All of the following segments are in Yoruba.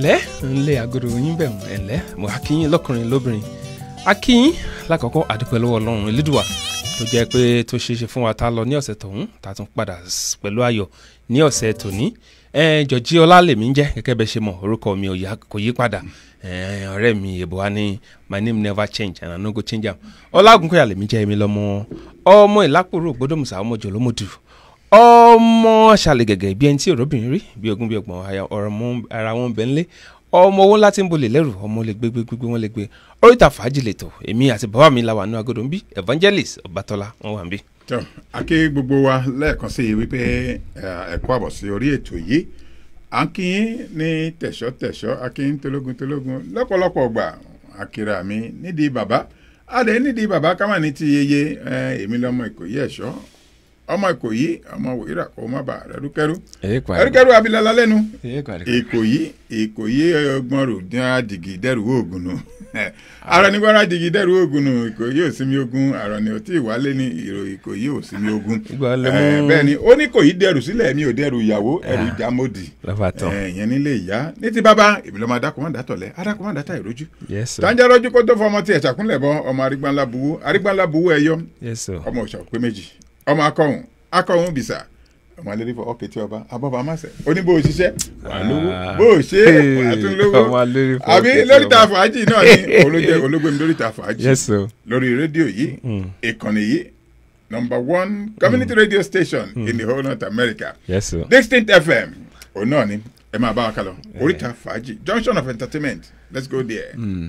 ẹ̀lẹ́ ńlẹ̀ àgọ́dọ̀ yín bẹ̀ wọ́n ẹ̀lẹ́ mo akíyín lọ́kùnrin lóbìnrin akíyín lákọ̀ọ́kọ́ àdúpẹ́ lọ́wọ́ ọlọ́run elédùà tó jẹ́ pé tó ṣeé ṣe fún wa tá a lọ ní ọ̀sẹ̀ tọ̀hún tá a tún padà s- pẹ̀lú ayọ̀ ní ọ̀sẹ̀ tòní ẹ jọ̀jí ọlá lèmi ń jẹ́ gẹ́gẹ́ bẹ́ẹ̀ ṣe mọ̀ orúkọ mi ò yá- kò yí padà ẹ, ọ̀rẹ́ mi èbó wa ní my name never change and I no go change am ọlágúnkọ̀yà lèmi jẹ́ èmi lọ́mọ ọmọ ìlápòrò gbódòmùsà ọmọ jòlómọdù ọmọ ṣàlẹ̀ gẹ̀gẹ̀ bí ẹni tí òróbìnrin rí bí ogún bí ọgbọ̀n aya- ọ̀rọ̀ mọ́ ara wọn bẹ́ẹ̀ ńlé ọmọ owó ńlá tí ń bolè lẹ́rù ọmọ lè gbé gbégbé wọn lè gbé oríta fàájì lètò èmi àti bàbá mi la wà ní agodo ń bí evangelist ọbátọ́lá wọn wà ń bí. tó akí gbogbo wa lẹ́ẹ̀kan sí i wípé ẹ kú àbọ̀ sí orí ètò yìí à ń kí yín ní tẹ̀ṣọ́ tẹ̀ṣọ́ akí yín tológun tológun lọ́pọ̀lọpọ̀ gbà àkìrà mi nídìí bàbá adé nídìí bàbá kámá ní ti yeye ẹ, èmi lọmọ ìkòyí ẹ̀ṣọ́ ọmọ ìkòyí ọmọ wòyíra kò má bà rẹrúkẹrú rẹrúkẹrú abilala lẹ́nu ìkòyí ìkòyí ọgbọ́n rò dín àdìgì dẹ́rù oògùn nù ara ní gbọ́dọ̀ àdìgì dẹ́rù oògùn nù ìkòyí ò sinmi ogun àrọ̀ ni ò tí ì wálé ní ìrò ìkòyí ò sinmi ogun Ìgbà lẹ Eh, mú- bẹ́ẹ̀ ni ó ní kòyí dẹ́rù sílẹ̀ mi ò dẹ́rù ìyàwó ẹ̀rù jámọ́dì lọ́ba tán ìyẹn nílé ìyá ní ti bàbá èmi lọ́mọ adákùnmọ́ dátọ̀lẹ́ adákùnmọ́ dátà ìrójú yes sir tàǹjà rọ́jú kó tó fọmọ tiẹ̀ ṣàkúnlẹ̀ bọ́ ọmọ arígbánlá buwú arígbánlá buwú ẹ̀yọ́ yes sir ọmọ òṣà pé méjì ọmọ akọhùn akọhùn bìsà ọmọ alẹ́ nífọ̀ ọkẹ́ tí ọba abọ́ba amáṣẹ oníbó òṣìṣẹ́ wà lówó Ah. bó o ṣe wà á tún lówó Ọmọ alẹ́ nífọ̀ àbí ọkẹ́ tí lórí ọba. ta fàájì náà ni olójẹ olóògbémi lórí ta fàájì yes sir lórí rédíò yìí ìkànnì yìí number one community radio station in the whole north america yes sir distinct fm òun náà ni ẹ máa bá wa kálọ oríta fàájì junction of entertainment let's go there.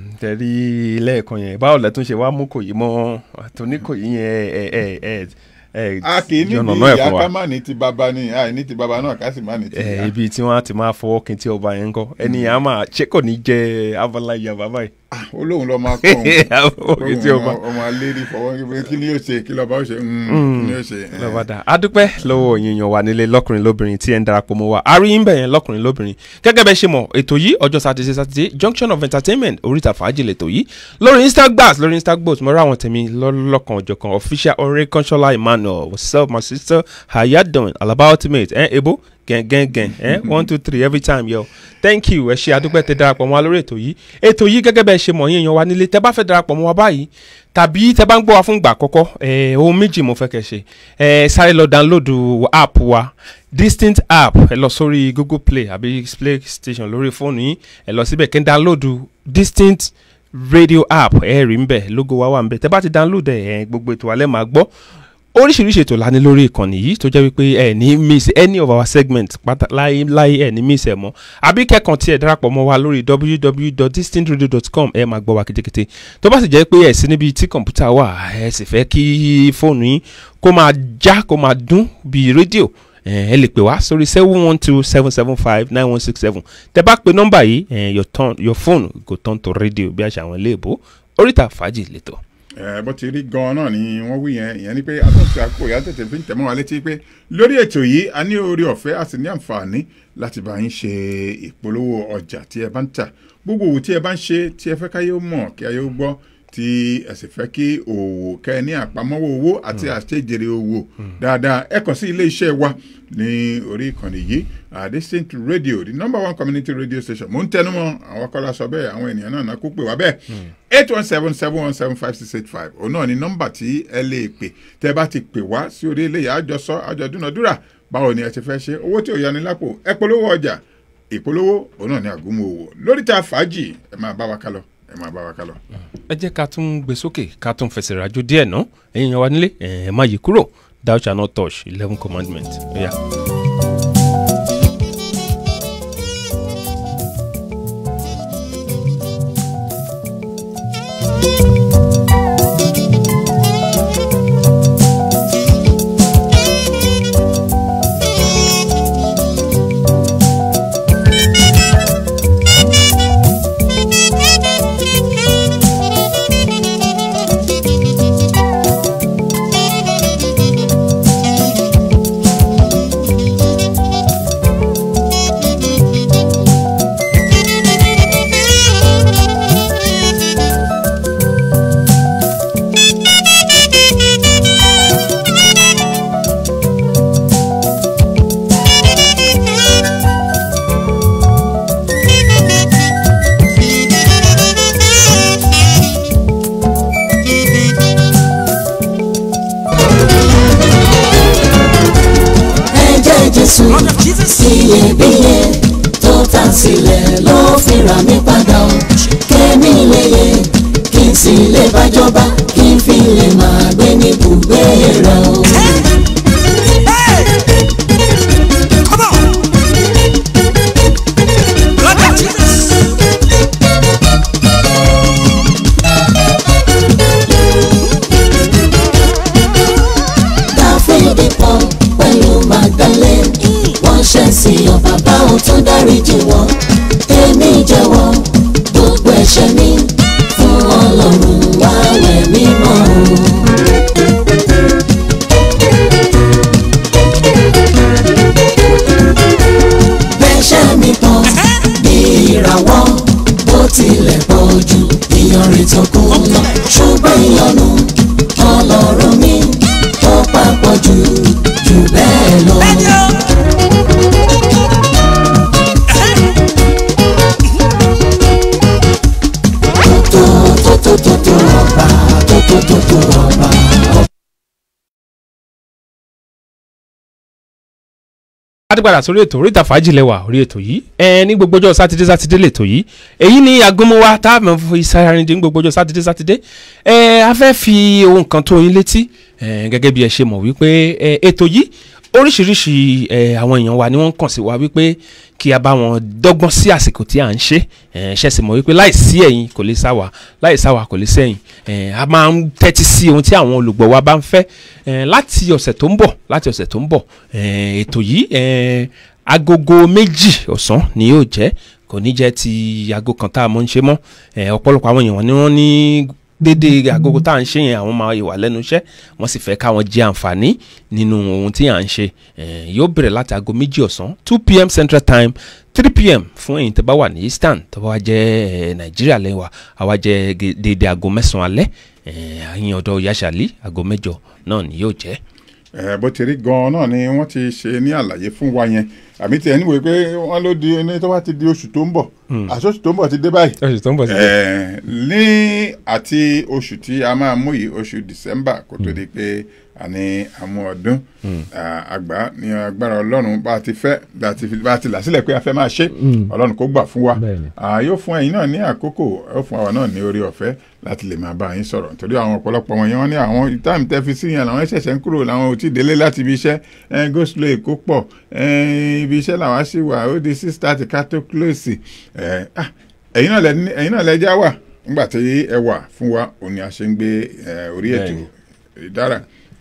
tẹ̀rí lẹ́ẹ̀kan yẹn báwo lẹ́tún ṣe wá mú kò yí mọ́ àtúní kò yí yẹn ẹ ẹ ẹ ẹ a kì í níbi yànnàná ẹ̀ ìyá fún wa. ká má ní ti bàbá ni àì ní ti bàbá náà ká sì má ní ti ẹ ìyá. ibi tí wọn á ti máa fọwọ́ kin tí ọba yẹn ń kọ́ ẹni yẹn á máa ṣé kò ní jẹ abala ìyá bàbá yìí. Ah, olóhùn lọ máa kọ́ Fọwọ́ kin tí ọba. ọmọ alérí fọwọ́ pé kí ni yóò ṣe kí lọ́ba ó ṣe mm, kí ni yóò ṣe. eh. lọ́ba dá a dúpẹ́ lọ́wọ́ yìnyín wa nílé lọ́kùnrin lóbìnrin tí ẹ̀ ń darapọ̀ mọ́ wa a rí yín bẹ̀yẹn lọ́kùnrin lóbìnrin gẹ́gẹ́ bẹ́ẹ̀ ṣe mọ̀ ètò yìí ọjọ́ sátidé sátidé junction of entertainment oríta fàájì lètò yìí lórí instagbas lórí instagbos mo rí àwọn tèmi lọ́lọ́kan ọ̀jọ̀kan official ọ̀rẹ́ kọ́ńṣọ́lá emmanuel what's up my sister how ya doing alaba ultimate ẹ̀ ebo gẹ̀ngẹ̀ngẹ̀n ẹ̀ one two three every time yo thank you ẹ ṣe adúpẹ́ tẹ darapọ̀ mọ́ wa lórí ètò yìí ètò yìí gẹ́gẹ́ bẹ́ẹ̀ ṣe mọ̀ yín èèyàn wa nílé tẹ bá fẹ́ darapọ̀ mọ́ wa báyìí tàbí tẹ bá ń gbọ́ wa fún ìgbà àkọ́kọ́ ẹ̀ ohun méjì mo fẹ́ kẹ́ ṣe ẹ̀ sáré lọ download app wa distinct app ẹ lọ sórí google play àbí play station lórí fóònù yín ẹ lọ síbẹ̀ kí n download distinct radio app ẹ rí ń bẹ̀ logo wa wà ń bẹ̀ tẹ bá ti download ẹ̀ ẹ̀ gbogbo ètò alẹ́ máa gbọ́ oríṣiríṣi ètò la ní lórí ìkànnì yìí tó jẹ́ wípé ẹ ní miss any of our segments pátá láyé láyé ẹ ní miss ẹ mọ́ àbí kẹ́kàn tí ẹ darapọ̀ mọ́ wa lórí www.distinctradio.com ẹ máa gbọ́ wa kétékété tó bá sì jẹ́ pé ẹ sí níbi tí kọ̀ǹpútà wà ẹ sì fẹ́ kí fóònù yín kó máa já kó máa dún bíi rédíò ẹ ẹ lè pè wá sórí seven one two seven seven five nine one six seven tẹ bá pe nọ́mbà yìí ẹ your turn your phone go turn to radio bí àṣà àwọn iléèbó oríta fàájì lẹ́tọ̀. ẹ bó ti rí gan-an náà ni wọ́n wí yẹn ìyẹn ni pé àtúntò àkókò ìyá tètè fi ń tẹ̀mọ́ wa létí pé lórí ètò yìí a ní oore ọ̀fẹ́ a sì ní àǹfààní láti bá yín ṣe ìpolówó ọjà tí ẹ bá ń tà gbogbo òwò tí ẹ bá ń ṣe tí ẹ fẹ́ káyé ó mọ̀ kí ayé ó gbọ́ tí ẹ sì fẹ́ kí òwò kẹ́ ẹ ní àpamọ́wọ́ owó àti àṣejèrè owó dáadáa ẹ kàn sí ilé iṣẹ́ wa ní orí ìkànnì yìí uh, distinct radio the number one community radio station mo ń tẹnu mọ́ àwọn kọ́lá sọ bẹ́ẹ̀ àwọn ènìyàn náà náà kó pè wá bẹ́ẹ̀ eight one seven seven one seven five six eight five òun náà ni nọ́mbà tí ẹ lè pè tẹ́ bá ti pè wá sí orí eléyà àjọsọ àjọdúnadúrà báwo ni ẹ ti fẹ́ ṣe owó tí ò yani lápò ẹ polówó ọjà ìpolówó òun náà ni àgúnmu òwò lórí ta fàájì ẹ máa bá wa kálọ ẹ máa bá wa kálọ. ẹ jẹ́ ká tún gbé sókè ká tún fẹsẹ̀ rájò díẹ̀ ná ẹ̀yin yẹn wá nílé ẹ̀ má yí kúrò thou shall not touch eleven commandment. Yeah. iyebíye tó tà sílẹ̀ ló fi rà mí padà o kémi lè yẹ kí n sì lè bájọba kí n fi lè máa gbé ní ibùgbé rẹ̀ o. dáfídì pọ̀ pẹ̀lú magdalene wọ́n ṣẹ̀ sí ọ bàbá òun tó dáríjì wọ́n èmi jẹ́wọ́ gbogbo ẹ̀ṣẹ̀ mi fún ọlọ́run wá wẹ̀ mí mọ́ o. bẹ́ṣẹ̀ mi pọ̀ bí ìràwọ̀ bó tilẹ̀ pọ̀ jù ìyanrìn tó kún lọ ṣùgbọ́n ìyọnu ọlọ́run mi ó papọ̀ jù jù bẹ́ẹ̀ lọ. tó tó tó tó tó ọba tó tó tó tó ọba. adúgbàdà sórí ètò oríta fàájì lẹwà orí ètò yìí ẹ ní gbogbo ọjọ́ sátidé sátidé lètò yìí èyí ni agbómọwá tá a mọ̀ fi sáyárìndín ní gbogbo ọjọ́ sátidé sátidé ẹ a fẹ́ fi ohun kan tó yín létí ẹ gẹ́gẹ́ bí ẹ ṣe mọ̀ wípé ẹ ètò yìí oríṣiríṣi ẹ àwọn èèyàn wa ni wọ́n ń kàn sí wa wípé kí a bá wọn dọ́gbọ́n sí àsìkò tí à ń ṣe ẹ ṣẹ̀sì mọ̀ wípé láì sí ẹ̀yin kò lè sá wa láì sá wa kò lè sẹ́yìn ẹ a máa ń tẹ́tí sí ohun tí àwọn olùgbọ́ wa bá ń fẹ́ ẹ láti ọ̀sẹ̀ tó ń bọ̀ láti ọ̀sẹ̀ tó ń bọ̀ ẹ ètò yìí ẹ agogo méjì ọ̀sán ni yóò jẹ́ kò ní jẹ́ ti aago kan tá a mọ̀ ń ṣe mọ́ ẹ ọ̀pọ̀lọpọ̀ àwọn èèyàn ni wọ́n ní dédé agogo tá à ń ṣe yẹn àwọn máa wà lẹ́nu iṣẹ́ wọ́n sì fẹ́ káwọn jẹ àǹfààní nínú ohun tí à ń ṣe Eh, yóò bẹ̀rẹ̀ láti aago méjì ọ̀sán two pm central time three pm fún ẹ̀yin tó bá wà ní eastern tó bá wá jẹ́ eh, nàìjíríà lẹ́yìn wa àwa jẹ́ ge- dédé aago mẹ́sàn-án alẹ́ Eh, àyìn ọ̀dọ̀ yasali aago mẹ́jọ náà ni yóò jẹ́. ẹ bó ti rí gan-an náà ni wọ́n ti ṣe ní àlàyé fún wa yẹn àmì tí ẹni wòye pé wọ́n ló di ní tó bá ti di oṣù tó ń bọ̀ àṣọ oṣù tó ń bọ̀ ti dé báyìí. oṣù tó ń bọ̀ ẹ ní àti oṣù tí a máa mú yìí oṣù december kó tó di pé a ní àmú ọdún à, àgbà ní agbára ọlọ́run bá a ti fẹ́ bá a ti fi- bá a ti là sílẹ̀ pé a fẹ́ máa ṣe ọlọ́run kó gbà fún wa Bẹ́ẹ̀ni. À, yóò fún ẹ̀yin náà ní àkókò yóò fún àwa náà ní orí ọ̀fẹ́ láti lè máa bá yín sọ̀rọ̀ nítorí àwọn ọ̀pọ̀lọpọ̀ wọn yẹn wọ́n ní àwọn táìmù tẹ́ fi sí yẹn làwọn ṣẹ̀ṣẹ̀ ń kúrò làwọn ò tí ì délé láti ibi iṣẹ́ ẹ̀ go slow èkó pọ̀ ẹ̀ ibi iṣẹ́ làwọn sì wà ó di six thirty ká tó close ẹ̀ ah, ẹ̀yin náà lẹ ní- ẹ̀yin náà lẹ já wà nígbà tí ẹ wà fún wa òun ni a ṣe ń gbé ẹ̀, orí ètò Bẹ́ẹ̀ni. ìdára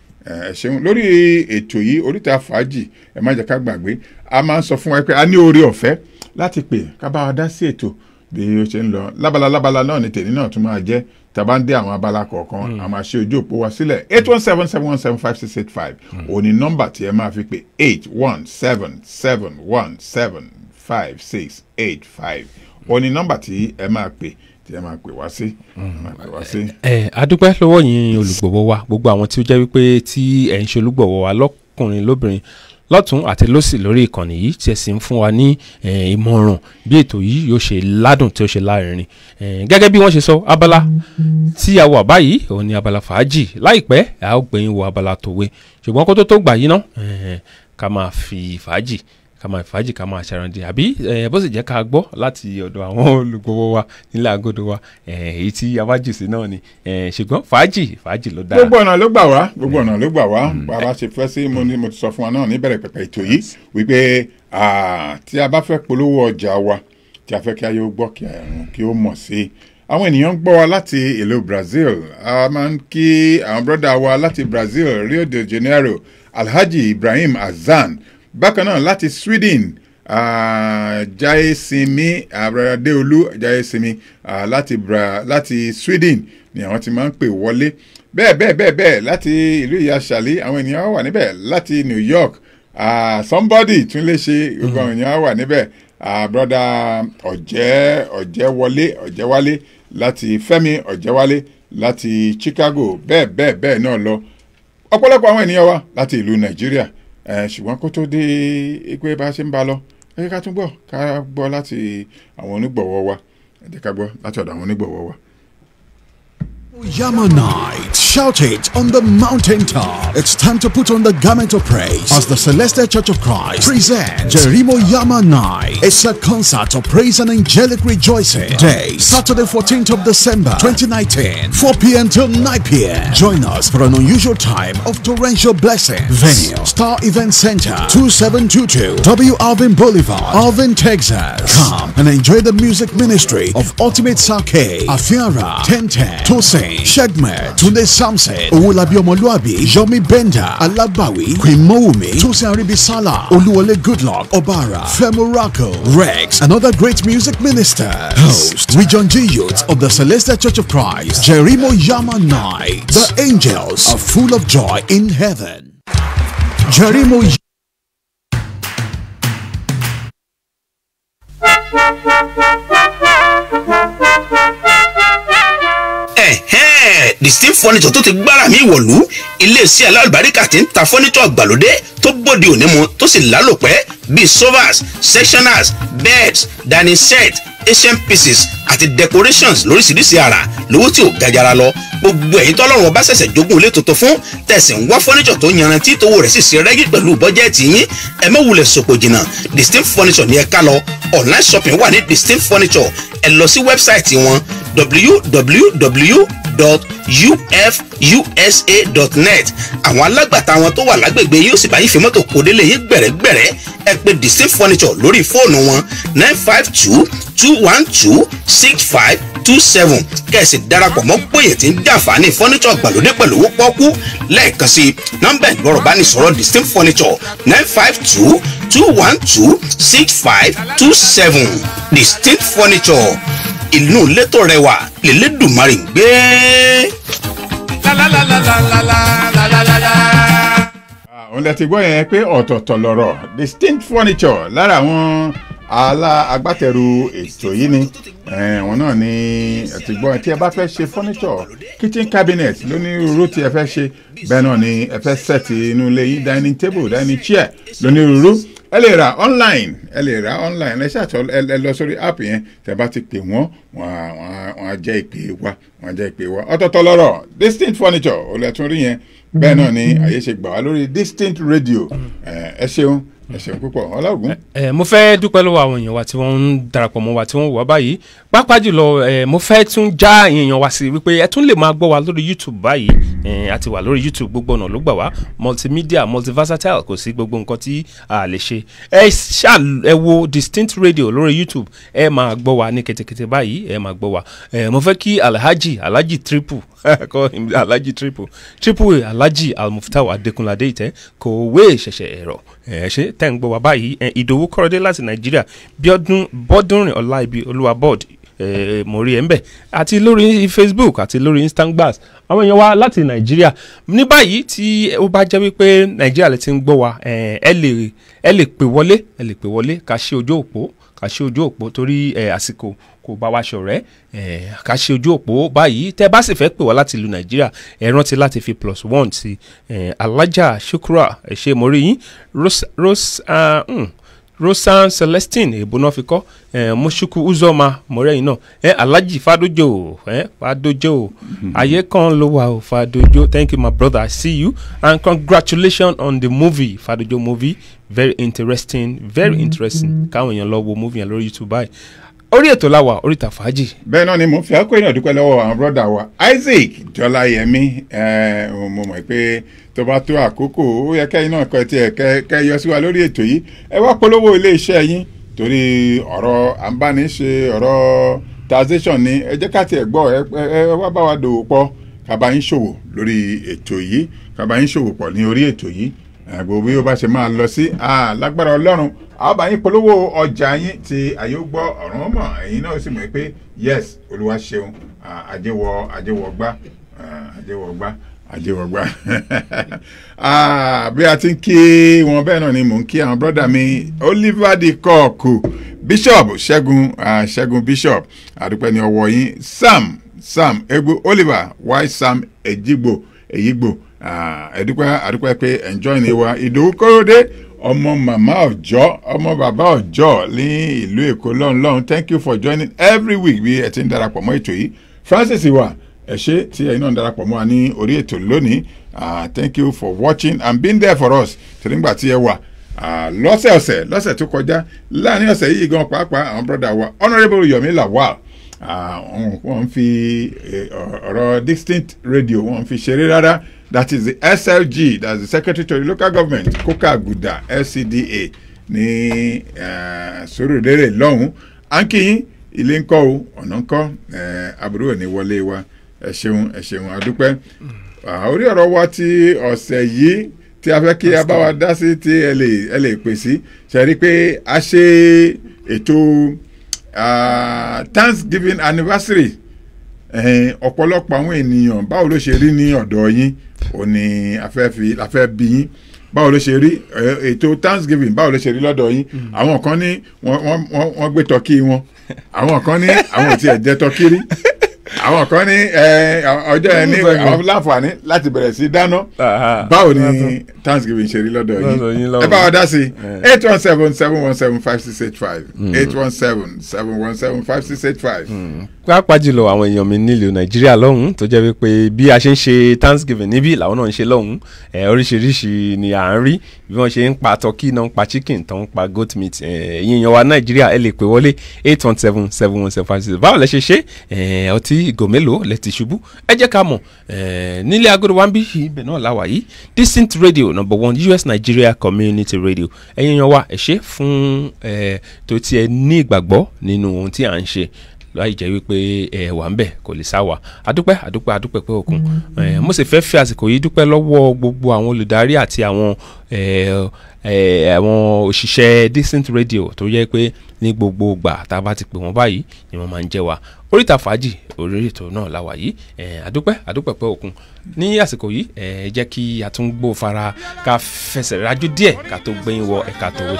ẹ ṣeun lórí ètò yìí oríta fàájì ẹ má jẹ́ ká gbàgbé a máa ń sọ fún wa pé a ní oore ọ̀fẹ́ láti pè ká bá wa dá sí ètò bí ó ṣe ń lọ lábala lábala náà ni tèmi náà tún máa jẹ́ tá a bá ń dé àwọn abala kọ̀ọ̀kan a máa ṣe ojú òpó wa sílẹ̀ eight one seven seven one seven five six eight five òní nọ́mbà tí ẹ máa fi pè eight one seven seven one seven five six eight five òní nọ́mbà tí ẹ máa pè tí ẹ máa pè wá sí máa pè wá sí. ẹ adúpẹ́ lọ́wọ́ yín olùgbọ̀wọ́ wa gbogbo àwọn tí ó jẹ́ wípé tí ẹ̀ ń ṣe olùgbọ̀wọ́ wa lọ́kùnrin lóbìnrin lọ́tún àti lọ́sì lórí ìkànnì yìí tí ẹ sì ń fún wa ní eh, ìmọ̀ràn bí ètò yìí yóò ṣe ládùn tí ó ṣe láàrin Eh, gẹ́gẹ́ bí wọ́n ṣe sọ abala tí a wà báyìí òun ni abala fàájì láìpẹ́ a ó gbẹ̀yìn wo abala tòwe ṣùgbọ́n kó tó tó gbà yín ná eh, ká máa fi fàájì ká máa fi fàájì ká máa ṣàràǹdì àbí eh, bó sì jẹ́ ká gbọ́ láti ọ̀dọ̀ àwọn olùgbọ̀wọ́ wa nílẹ̀ àgọ́dọ̀ wa eh, èyí tí abájù sí náà ni Eh, ṣùgbọ́n fàájì fàájì ló dára. gbogbo ọ̀nà ló gbà wá gbogbo ọ̀nà ló gbà wá bàbá ṣe fẹ́ sí mo ní mo ti sọ fún wa náà níbẹ̀rẹ̀ pẹ̀pẹ̀ ètò yìí wípé ah, tí a bá fẹ́ polówó ọjà wa tí a fẹ́ kí ayé ó gbọ́ kí àrùn kí ó mọ̀ sí i àwọn ènìyàn ń gbọ́ wa láti ìlú Brazil a máa ń kí àwọn brọ́dà wa láti Brazil Rio de Janeiro Alhaji Ibrahim Hassan bákan náà láti Sweden ah, Jayesimi Adeolu Jayesimi ah, láti, Bra- láti Sweden ni àwọn ti máa ń pè wọlé bẹ́ẹ̀ bẹ́ẹ̀ bẹ́ẹ̀ bẹ́ẹ̀ láti ìlú ìyá ṣàlí àwọn ènìyàn wà níbẹ̀ láti New York ah, somebody tún lè ṣe gbogbo àwọn ènìyàn wà níbẹ̀ ah, broda ọ̀jẹ́ ọ̀jẹ́wọlé ọ̀jẹ́wálé láti Fẹ́mi ọ̀jẹ́wálé láti Chicago bẹ́ẹ̀ bẹ́ẹ̀ bẹ́ẹ̀ náà lọ ọ̀pọ̀lọpọ̀ àwọn ènìyàn wa láti ìlú Nàìjíríà eh, ṣùgbọ́n kó tó dé pé bá a ṣe ń bá a lọ ẹ jẹ́ ká tún gbọ́ ká gbọ́ láti àwọn onígbọ̀wọ́ wa ẹ jẹ́ ká gbọ́ láti ọ̀dọ̀ àwọn onígbọ̀wọ́ wa. Yama Night Shout it on the mountaintop. It's time to put on the garment of praise as the Celestial Church of Christ presents Jerimo Yama Night. It's a concert of praise and angelic rejoicing. Day, Saturday 14th of December 2019, 4 p.m. till 9 p.m. Join us for an unusual time of torrential blessing. Venue, Star Event Center, 2722 W. Alvin Boulevard, Alvin, Texas. Come and enjoy the music ministry of Ultimate Sake, Afiara, Tenten, Tosin, Shegmer, Tunde Samson, Owolabi Omoluabi, Yomi Benda, Alabawi, Queen Moumi, Tosin Aribisala, Oluwole Goodluck, Obara, Femuraco, Rex, and other great music ministers. Host, Region G Youth of the Celestial Church of Christ, Jerimo Yama Night. The angels are full of joy in heaven. Jerimo ẹ̀hẹ́n distinct furniture tó ti gbára mi wọ̀lú iléeṣẹ́ alálùbáríkà tí ń ta furniture gbàlódé tó bóde òní mu tó sì lálòpẹ́ bíi sofas sectionals beds dining set asian pieces àti decorations lóríṣiríṣi àrà lówó tí ò gajara lọ gbogbo ẹ̀yin tọ́lọ́run ọba ṣẹ̀ṣẹ̀ jogún ilé tuntun fún tẹ̀sí ń wá furniture tó yanrantí tówó rẹ̀ sì ṣe rẹ́gí pẹ̀lú bọ́jẹ́ẹ̀tì yín ẹ má wulẹ̀ sòpò jìnnà distinct furniture ní ẹ ká lọ online shopping wà ní distinct furniture ẹ lọ sí wẹ́bsáìtì wọn www.ufusa.net àwọn alágbàtà wọn tó wà lágbègbè yóò sì bá yín fi mọ́tò kó délé yín gbẹ̀rẹ́gbẹ̀rẹ́ ẹ pè distinct furniture lórí fóònù wọn nine five two two one two six five two seven kẹ̀sì darapọ̀ mọ́ péye tí ń jàǹfààní furniture gbàlódé pẹ̀lú owó pọ́kú lẹ́ẹ̀kan sí nọ́mbà ìgbọ́rọ̀ bá ní sọ̀rọ̀ distinct furniture nine five two two one two six five two seven distinct furniture inú létò rẹwà lélẹ́dùnmarì ń gbé. òun lẹ ti gbọ́ yẹn pé ọ̀tọ̀ọ̀tọ̀ lọ̀rọ̀ distinct furniture lára àwọn alá agbátẹrù ètò yìí ni Eh, àwọn náà ni ẹ ti gbọ́ tí ẹ bá fẹ́ ṣe furniture kitchen cabinet lónírúurú tí ẹ fẹ́ ṣe bẹ́ẹ̀ náà ni ẹ fẹ́ set inú ilé yín dining table dining chair lónírúurú ẹ lè ra online ẹ lè ra online ẹ ṣàtọ ẹ lọ sórí app yẹn tẹ bá ti pè wọ́n wọ́n á- wọ́n á- wọ́n á jẹ́ ìpè wa wọ́n á jẹ́ ìpè wa ọ̀tọ̀ọ̀tọ̀ lọ́rọ̀ distinct furniture olùtún rí yẹn bẹ́ẹ̀ náà ni àyè ṣe gbà wá lórí distinct radio Eh, ẹ ṣeun ẹ ṣeun púpọ̀ ọlọ́gùn. ẹ mo fẹ́ dúpẹ́ lọ́wọ́ àwọn èèyàn wa tí wọ́n ń darapọ̀ mọ́ wa tí wọ́n wà báyìí pàápàá jùlọ ẹ mo fẹ́ tún já èèyàn wa sí wípé ẹ tún lè máa gbọ́ wa lórí youtube báyìí ẹ a ti wà lórí youtube gbogbo ọ̀nà ló gbà wá multimedia multiversatile kò sí gbogbo nǹkan tí a lè ṣe ẹ ṣá ẹ wo distinct radio lórí youtube ẹ máa gbọ́ wa ní ketekete báyìí ẹ máa gbọ́ wa ẹ mo fẹ́ kí alhaji alhaji triple kọ́ alhaji triple triple a alhaji almuftau adekunlade ìtẹ́ kò wé ṣẹ̀ṣẹ̀ ẹ̀rọ ẹ̀ ṣe tẹ́ ń gbọ́ wá báyìí ẹ̀ ìdòwú kọ́rọ́dé láti nàìjíríà bíọ́dún bọ́dúnrìn ọláìbí olúwa board ẹ̀ mo rí ẹ̀ ń bẹ̀ àti lórí facebook àti lórí instagram àwọn èèyàn wa láti nàìjíríà ní báyìí tí ó bá jẹ́ wípé nàìjíríà lè ti ń gbọ́ wa ẹ̀ ẹ lè ẹ lè pè wọlé ẹ lè pè wọlé ká ṣe ojú òpó ká ṣe ojú òpó torí ẹ̀ àsìkò kò bá wa ṣọ̀rẹ́ ẹ̀ ká ṣe ojú òpó báyìí tẹ́ bá sì fẹ́ pè wá láti ìlú nàìjíríà ẹ rántí láti fi plus one sí ẹ̀ alájà shukra ẹ̀ ṣe mo rí yín rose rose ah, mm, rosan celestine èbó náà fi kọ́ ẹ̀ moshuku uzoma mọ̀rẹ́yìn náà ẹ̀ alhaji fadojo ẹ̀ fadojo ayé kan ló wà ó fadojo thank you my brother i see you and congratulations on the movie fadojo movie very interesting very interesting káwọn èèyàn lọ wo movie yẹn lórí youtube báyìí orí ètò làwà oríta fàájì bẹ́ẹ̀ náà ni mo fi àkóyè náà dúpẹ́ lọ́wọ́ àwọn bọ́dà wa isaac jọláyẹmí ẹ mo mọ̀ pé tó bá tó àkókò ó yẹ kẹ́yìn náà kọ́ tiẹ̀ kẹ́ kẹ́ yọ sí wa lórí ètò yìí ẹ wá polówó iléeṣẹ́ yín torí ọ̀rọ̀ àǹbániṣe ọ̀rọ̀ taxation ni ẹ jẹ́ ká tiẹ̀ gbọ́ ẹ ẹ ẹ wá bá wa dòwò pọ̀ kábà yín ṣòwò lórí ètò yìí kábà yín ṣòwò pọ̀ ní orí ètò yìí gbogbo bí ó bá ṣe máa lọ sí ah, lágbára ọlọ́run àwọn bá yín polówó ọjà yín tí àyè ó gbọ́ ọ̀run ọmọ ẹ̀yin náà sì mọ̀ pé yes olúwa ṣeun ah, àjẹwọ àjẹwọ gbá ah, àjẹwọ gbá àjẹwọ gbá Ah, bí a ti ń kí wọn bẹ́ẹ̀ náà ni mò ń kí àwọn brọ́dà mi Oliver de kọ́ọ̀kù Bishop Ṣẹ́gun ah, Ṣẹ́gun Bishop àdúpẹ́ ní ọwọ́ yín Sam Sam Egbo Oliver Y Sam Ejigbo Eyigbo Ah, ẹdúpẹ́ àdúpẹ́ pé enjoy ni wa ìdòwú kóródé ọmọ màmá ọjọ́ ọmọ bàbá ọjọ́ ní ìlú èkó lọ́hùn lọ́hùn thank you for joining every week bí ẹ ti ń darapọ̀ mọ́ ètò yìí francis wa ẹ ṣé tí ẹ̀yin náà ń darapọ̀ mọ́ wa ní orí ètò lónìí Ah, thank you for watching and being there for us torí nígbà tí ẹ wà ah, lọ́sẹ̀ọ̀sẹ̀ lọ́sẹ̀ tó kọjá láàrin ọ̀sẹ̀ yìí gan pàápàá àwọn brọ́dà wa honourable yomi lawal ah, wọ́n- wọ́n fi eh, ọ̀rọ̀ distinct radio wọ́n fi ṣeré rárá that is the slg that's the secretary to the local government koka aguda lcda ní eh, sórùlérè lọ́hùn-ún à ń kí yín ilé ńkọ́ o ọ̀nà ńkọ́ eh, àbúrò ní wọlé wa ẹ ṣeun ẹ ṣeun adúpẹ́ Ah, orí ọ̀rọ̀ wa ti ọ̀sẹ̀ yìí tí a fẹ́ kí a bá wa dá sí tí ẹ lè ẹ lè pè sí ṣe rí i pé a ṣe ètò ah, thanksgiving anniversary ẹ̀hìn, ọ̀pọ̀lọpọ̀ àwọn ènìyàn báwo ló ṣe rí ní ọ̀dọ̀ yín ò ní a fẹ́ fi a fẹ́ bí yín báwo ló ṣe rí ẹ, ètò thanksgiving báwo ló ṣe rí lọ́dọ̀ yín àwọn kan ní wọ́n wọ́n wọ́n- wọ́n gbé tọ́kí wọn àwọn kan ní àwọn ò tiẹ̀ jẹ tọ́kí rí àwọn kan ní ẹ, ọjọ́ yẹn ní àwọn láǹfààní láti bẹ̀rẹ̀ sí dáná Aha. báwo ni thanksgiving ṣe rí lọ́dọ̀ Lọ́dọ̀ yín yín lọ́wọ́. ẹ bá wa dá sí eight one seven seven one seven five six eight five eight one seven seven one seven five six eight five. pàápàá jùlọ àwọn èèyàn mi nílùú nàìjíríà lọ́hùn tó jẹ́ wípé bí a ṣe ń ṣe thanksgiving níbí làwọn náà ń ṣe lọ́hùn ẹ̀ oríṣiríṣi ni à ń rí bí wọ́n ṣe ń pa turkey náà ń pa chicken tó ń pa goat meat ẹ̀ ẹ̀yin èèyàn wa nàìjíríà ẹ lè pè wọlé eight one seven seven one seven five six báwo lẹ ṣe ṣe ẹ̀ ọtí ìgò mélòó lẹ ti ṣubú ẹ jẹ́ ká mọ̀ ẹ̀ nílé agodo wa ń bí ibẹ̀ náà láwà yìí distinct radio number one us nigeria community radio ẹ̀yin èèyàn wa ẹ ṣe fún ẹ̀ tó tiẹ̀ ní ìgbàgbọ́ nínú ohun tí à ń ṣe láì jẹ́ wípé ẹ wà ń bẹ̀ kò lè sá wa adúpẹ́ adúpẹ́ adúpẹ́ pé òkun ẹ mo sì fẹ́ fi àsìkò yìí dúpẹ́ lọ́wọ́ gbogbo àwọn olùdarí àti àwọn ẹ ẹ àwọn òṣìṣẹ́ decent radio tó yẹ pé ní gbogbo ìgbà tá a bá ti pè wọ́n báyìí ni wọ́n máa ń jẹ́ wa oríta fàájì orí ètò náà la wà yìí ẹ adúpẹ́ adúpẹ́ pé òkun ní àsìkò yìí ẹ jẹ́ kí a tún gbó fara ká fẹsẹ̀ rájú díẹ̀ ká tó gbẹ́yìn wọ ẹ̀ka tòwe.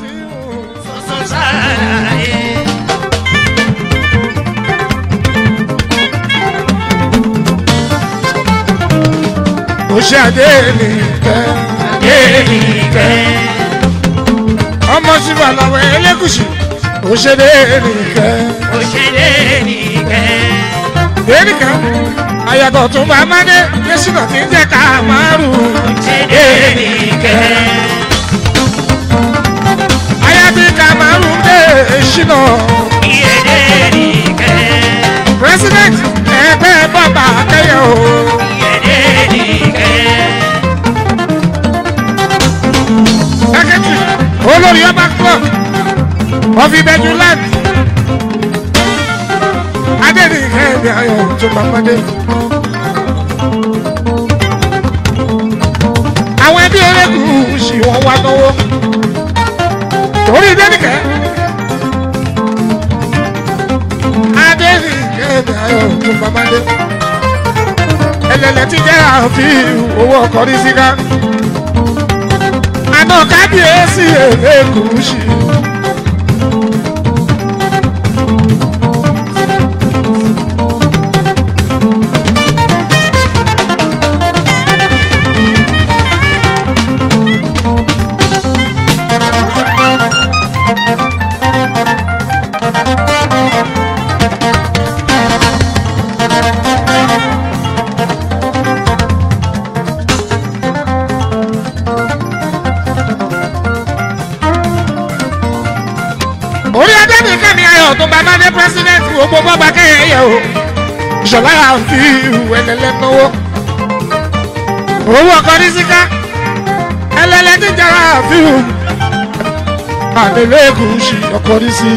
Oṣé Adénìkẹ́ Adénìkẹ́ ọmọ síbà làwọn ẹlẹ́gùsì Oṣé Adénìkẹ́ Adénìkẹ́ ayàtọ̀ tún bá mádé yẹ́sùnà tí ń jẹ́ ká márùn Adénìkẹ́ ayàtí ká márùn dé ṣìnà president ẹgbẹ́ bàbá akẹ́yẹ o. secretary olórí ọba club of ìbẹ̀jú land adẹ́nìkẹ́ ẹ̀mí ayọ̀ tó bá pàdé. àwọn ẹbí erékùn sì wọ́n wá náwó torí dẹ́nìkẹ́ adẹ́nìkẹ́ ẹ̀mí ayọ̀ tó bá pàdé. ẹlẹ́lẹ́ ti jẹ́ àfihàn owó ọkọ̀ ní síká àná kábíyèsí èlékùsì. orí adẹ́nìkan ni ayọ̀ tó bá máa dé president gbogbo bọ́ba kẹ́yẹ o ìṣọ̀lá àfi ẹlẹ́lẹ́ náwó owó ọkọ ní síká ẹlẹ́lẹ́ tí jẹ́ra àfi àlelẹ́kùn sí ọkọ ní sí.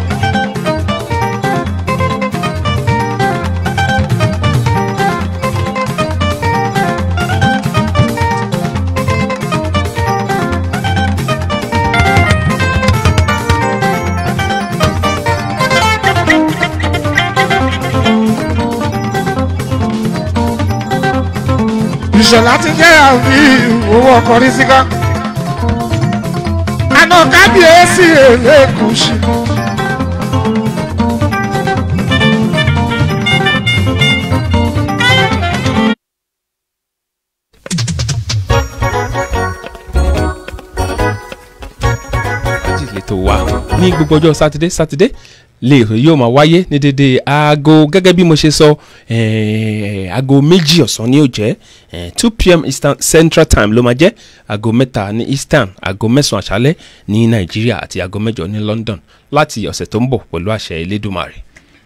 ìṣọ̀lá ti jẹ́ àfi owó ọkọ̀ ní síká. àná kábíyèsí èlékùsì. méjì lẹ́tọ̀ wa ní gbogbo ọjọ́ sátidé sátidé lè yóò máa wáyé ní dédé aago gẹ́gẹ́ bí mo ṣe sọ eh, aago méjì ọ̀sán ni yóò jẹ́ two pm eastern central time ló máa jẹ́ aago mẹ́ta ní eastern aago mẹ́sàn-án àṣálẹ́ ní nàìjíríà àti aago mẹ́jọ ní london láti ọ̀sẹ̀ tó ń bọ̀ pẹ̀lú àṣẹ elédùnmarè.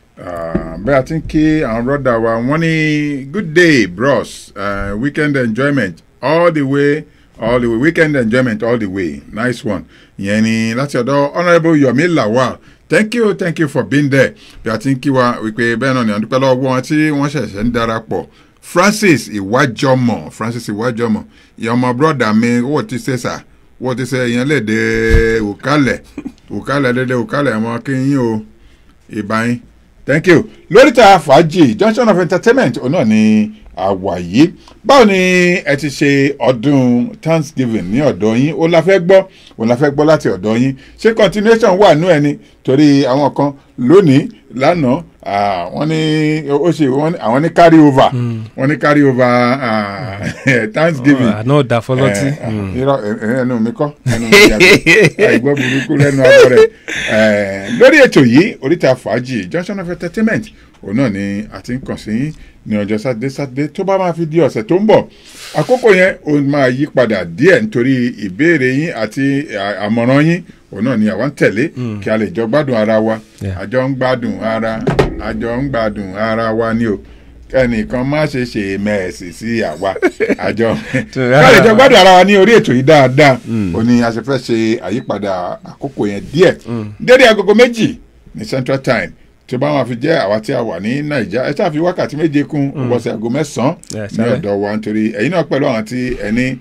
Ah, bẹ́ẹ̀ a ti ń kí àwọn brọ́dà wa wọ́n ní good day bros uh, weekend enjoyment all the way all the way weekend enjoyment all the way nice one ìyẹn ni láti ọ̀dọ̀ honourable yomi lawal thank you thank you for being there bí a ti ń kí wa wípé bẹ́ẹ̀ náà ni à ń dúpẹ́ lọ́wọ́ wọn tí wọ́n ṣẹ̀ṣẹ̀ ń darapọ̀ francis ìwájọmọ francis ìwájọmọ ìyẹn ọmọ brọ́dà mi wọ́n ti ṣe sà wọ́n ti ṣe ìyẹn léde òkálẹ̀ òkálẹ̀ léde òkálẹ̀ ọmọ kí yín o ìbáyín thank you lóríta fàájì junction of entertainment òun náà ni àwà yìí báwo ni ẹ ti ṣe ọdún thanksgiving ní ọ̀dọ̀ yín ó la fẹ́ gbọ́ ó la fẹ́ gbọ́ láti ọ̀dọ̀ yín ṣé continuation wà nú ẹ ni torí àwọn kan lónìí lánàá ah, wọ́n ní ó ṣe wọ́n ní- àwọn ní carry over wọ́n ní carry over ah, thanksgiving àná ò dá fọlọ́tí. Eh, ah, irọ́ ẹ- ẹnu mi kọ́ ẹnu mi yàtọ̀ àìgbọ́ burúkú lẹ́nu abọ́ rẹ̀ Eh, lórí ètò yìí oríta fàájì junction of entertainment òun náà ni a ti ń kàn sí yín ní ọjọ́ sátidé sátidé tó bá máa fi di ọ̀sẹ̀ tó ń bọ̀ àkókò yẹn ó máa yí padà díẹ̀ nítorí ìbéèrè yín àti à- àmọ̀ràn yín òun náà ni àwa ń tẹ̀lé kí a lè jọ gbádùn ara wa Yeah. àjọ ń gbádùn ara àjọ ń gbádùn ara wa ni o kẹ́nìkan má ṣe ṣe mẹ́ẹ̀sì sí àwa àjọ ká lè jọ gbádùn ara wa ní orí ètò yìí dáadáa ó ní a ṣe fẹ́ ṣe àyípadà àkókò yẹn díẹ̀ dédé agogo méjì ní central time tí ó bá wọn fi jẹ́ àwa tí a wà ní naija ẹ ṣáà fi wákàtí méje kún ọgbọ̀nsẹ̀ aago mẹ́sàn-án Yes, ní sir. ọ̀dọ̀ wa nítorí ẹ̀yin náà pẹ̀lú àwọn tí ẹni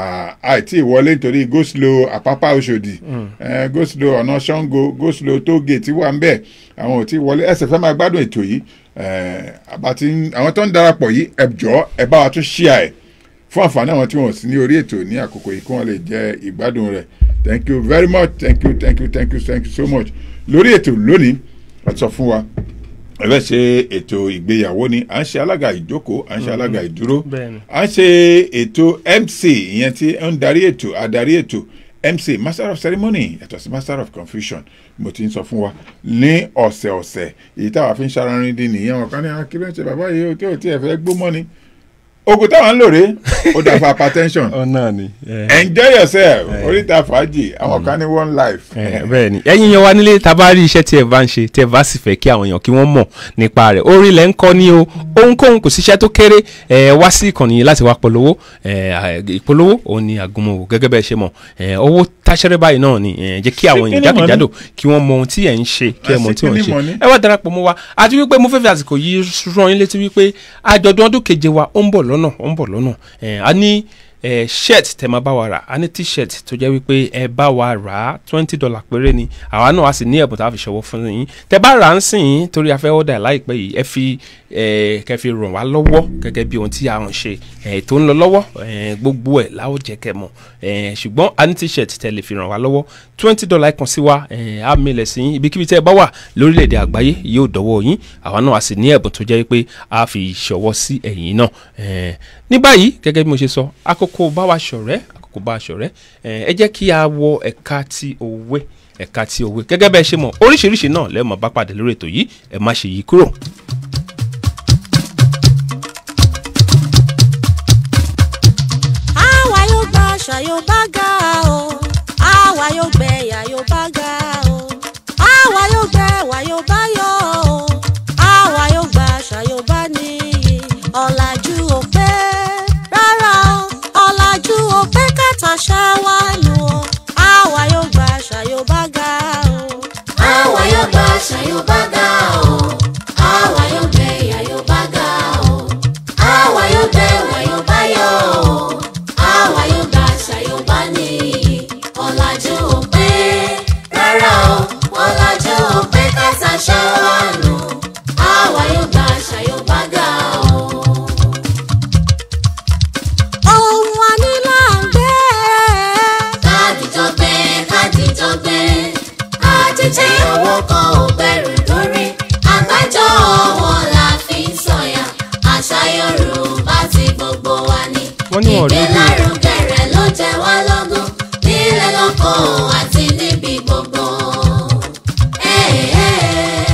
àìtí ìwọlé nítorí go slow àpápá oṣòdì eh, go slow ọ̀nà ṣàngó go slow tógèètì wà ń bẹ̀ àwọn ò tí wọlé ẹsẹ̀ fẹ́ máa gbádùn ètò yìí eh, àbá tí ń- àwọn tó ń darapọ̀ yìí ẹ jọ̀ọ́ ẹ bá wa tún ṣíà ẹ̀ fún àǹfààní àwọn tí wọn ò sí ní orí ètò ní àkókò yìí kí wọn lè jẹ ìgbádùn rẹ thank you very much thank you thank you thank you thank you so much lórí ètò lónìí a sọ fún wa ẹ fẹ́ ṣe ètò ìgbéyàwó ni à ń ṣe alága ìjókòó à ń ṣe alága ìdúró Bẹ́ẹ̀ni. à ń ṣe ètò mc ìyẹn tí ó ń darí ètò adarí ètò mc master of ceremony yàtọ̀ sí master of confusion mo ti ń sọ fún wa ní ọ̀sẹ̀ọ̀sẹ̀ èyí táwa fi ń ṣararin dín nìyẹn wọn kan ní akíló ṣe bàbá yìí ó tí ò tí ẹ fẹ́ gbó mọ́ ni oògùn táwọn ń lò rè ó dà fún hypertension ọ náà ni. enjoy yourself oríta fàájì àwọn kan ní one life. bẹ́ẹ̀ ni ẹ̀yin yẹn wá nílé tá a bá rí iṣẹ́ tí ẹ bá ń ṣe tí ẹ bá sì fẹ́ kí àwọn èèyàn kí wọ́n mọ̀ nípa rẹ̀ orí ilẹ̀ ń kọ́ ní o ohunkóhun kò síṣẹ́ tó kéré ẹ wá sí ìkànnì yìí láti wá polówó ẹ ìpolówó òun ni àgùnmọ̀wò gẹ́gẹ́ bẹ́ẹ̀ ṣe mọ̀ ẹ owó táṣẹ́rẹ́ báyìí náà ni ẹ jẹ́ kí àwọn èèyàn Síkínì mọ̀ ní. jákèjádò kí wọ́n mọ ohun tí ẹ̀ ń ṣe kí ẹ mọ ohun tí wọ́n ń Síkínì mọ̀ ní. ṣe ẹ wá darapọ̀ mọ́ wa àti wípé mo fẹ́ fi àsìkò yìí rán yín létí wípé àjọ̀dún ọdún keje wa ó ń bọ̀ lọ́nà ó ń bọ̀ lọ́nà ẹ̀ a ní ẹ̀ shirt tẹ máa bá wa rà a ní t-shirt tó jẹ́ wípé ẹ bá wa rà á twenty dollar péré ni àwa náà a sì ní ẹ̀bùn tá a fi ṣọwọ́ fún yín tẹ bá rà á ń sìn yín torí a fẹ́ ọ̀dà láìpẹ́ yìí ẹ fi ẹ̀ kẹ́ fi ràn wá lọ́wọ́ gẹ́gẹ́ bí ohun tí a ń ṣe ẹ̀ tó ń lọ lọ́wọ́ ẹ̀ gbogbo ẹ̀ láwọ̀ jẹ́ kẹ́ mọ̀ ẹ̀ ṣùgbọ́n a ní t-shirt tẹ lè fi ràn wá lọ́wọ́ twenty dollar kan sí wa ẹ̀ á milẹ̀ sí yín ibikíbi tẹ́ ẹ bá wà lórílẹ̀‐èdè àgbáyé yóò dọ́wọ́ yín àwa náà a sì ní ẹ̀bùn tó jẹ́ pé a fi ṣọwọ́ sí ẹ̀yìn náà ẹ̀ ní báyìí gẹ́gẹ́ bí mo ṣe sọ àkókò bá wa ṣọ̀rẹ́ àkókò bá wa ṣọ̀rẹ́ ẹ̀ ẹ jẹ́ kí a wọ ẹ̀ka ti òwe ẹ̀ka ti òwe gẹ́gẹ́ bẹ́ẹ̀ ṣe mọ̀ oríṣiríṣi náà lẹ́ẹ̀mọ̀ bá pàdé lórí ètò yìí ẹ má ṣe yí kúrò. àwa yóò gba àṣà yóò bá ga o àwa yóò gbẹ ẹ̀yà yóò bá ga o àwa yóò gbẹ ẹ̀wà yóò bá yọ o àwa yóò gba àṣà yóò bá níyì ọ̀làjú ò pé rárá o ọ̀làjú ò pé kàtàṣà wà nù o àwa yóò gba àṣà yóò bá ga o. àwa yóò gba àṣà yóò bá ga o àwa yóò gbé ìyà yóò bá ga o àwa yóò gbé ìwà yóò bá yọ o àwa yóò gba àṣà yóò bá níyì ọ̀làjú ò pé rárá o ọ̀làjú ò pé kẹsà ṣáwá nù àwa yóò gba àṣà yóò bá ga o. ohun wa ní là ń gbé. kádìjọ gbé kádìjọ gbé àjèjì owó kan ò gbẹrù lórí àgbájọ ọwọ́ la fi ń sọ̀yà àṣà yorùbá ti gbogbo wa ni Wọ́n ní wọn ò rí bí- ìgbélárugẹ rẹ̀ ló jẹ wá lógún nílẹ̀ lóko àti níbi gbogbo. Ẹ̀, ẹ̀,